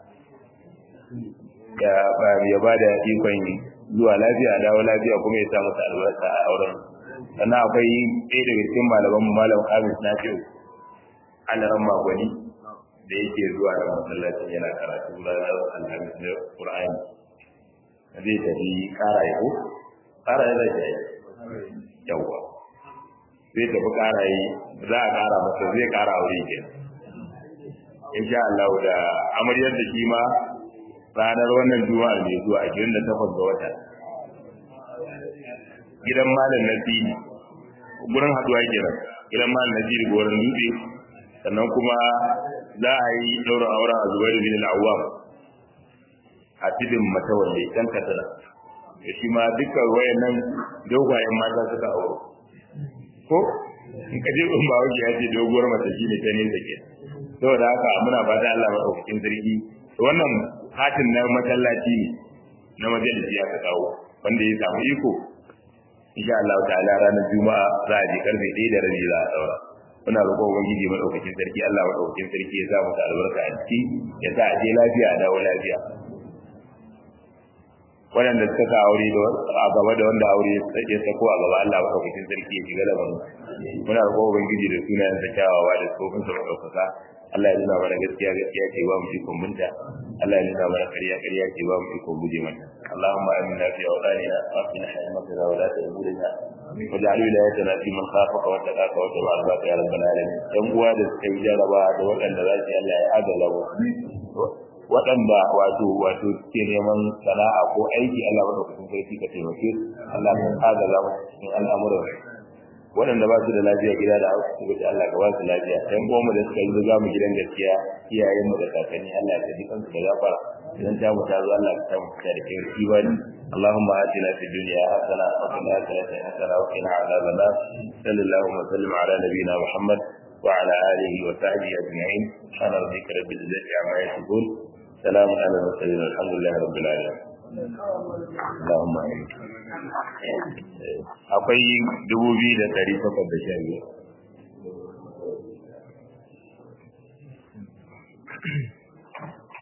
ya ba da ikon zuwa lafiya dawo lafiya kuma ya sa masa albarka a auren sannan akwai ɗaya daga cikin malaman mu malam Hamis Nafi'u alaran magwani da yake zuwa da masallacin yana karatu ranar alhamis na Qur'ani zai tafi ƙara yi ko ƙara yi zai yi yawwa zai tafi ƙara yi za a ƙara masa zai ƙara aure ke insha Allah da amaryar da shi ma ranar wannan juma'a mai zuwa 28 ga wata gidan malam nasiri gurin haduwa kenan gidan malam nasiri gorin dutse sannan kuma za a yi ɗaurin auren a zubair bin al-awwam a tidin matawalle kan katara da shi ma dukkan wayannan dogayen mata suka auro ko in ka je in ba wuce ya ce doguwar mace shine ta ne take saboda haka muna fata Allah madaukakin sarki wannan hatin na masallaci ne na majalisi ya ka kawo wanda ya samu iko insha Allah ta'ala ranar juma'a za a je karfe 1 da rabi za a daura muna roƙon ubangiji madaukakin sarki Allah madaukakin sarki ya sa mu albarka a ciki ya sa a je lafiya a dawo lafiya waɗanda suka sa aure da a gaba da wanda aure ya sako a gaba Allah madaukakin sarki ya shiga da mu muna roƙon ubangiji da sunayen sa kyawawa da tsofin sa madaukaka Allah ya nuna mana gaskiya gaskiya ce ba mu ikon binta Allah ya nuna mana ƙarya ƙarya ce ba mu ikon guje mata Allahumma amina fi awdanina wa fi hikmatina wa la ta'murina واجعل ولايتنا في من خافك واتقاك واتبع رضاك يا رب العالمين dan uwa da suka yi jaraba da waɗanda za su Allah ya adala waɗanda wato wato suke neman sana'a ko aiki Allah madaukakin sarki ka taimake su Allah ka adala musu cikin al'amuran waɗanda ba su da lafiya gida da asibiti Allah ka ba su lafiya ɗan goma da suka yi riga mu gidan gaskiya iyayen mu da kakanni Allah ya ji kansu da gafara idan ta mu ta zo Allah ka samu fita da kai imani اللهم آتنا في الدنيا حسنة وفي الآخرة حسنة وقنا عذاب النار صلى الله وسلم على نبينا محمد وعلى آله وصحبه أجمعين سبحان ربك رب العزة عما يصفون سلام على المرسلين والحمد لله رب العالمين اللهم آمين akwai dubu biyu da ɗari takwas da sha biyu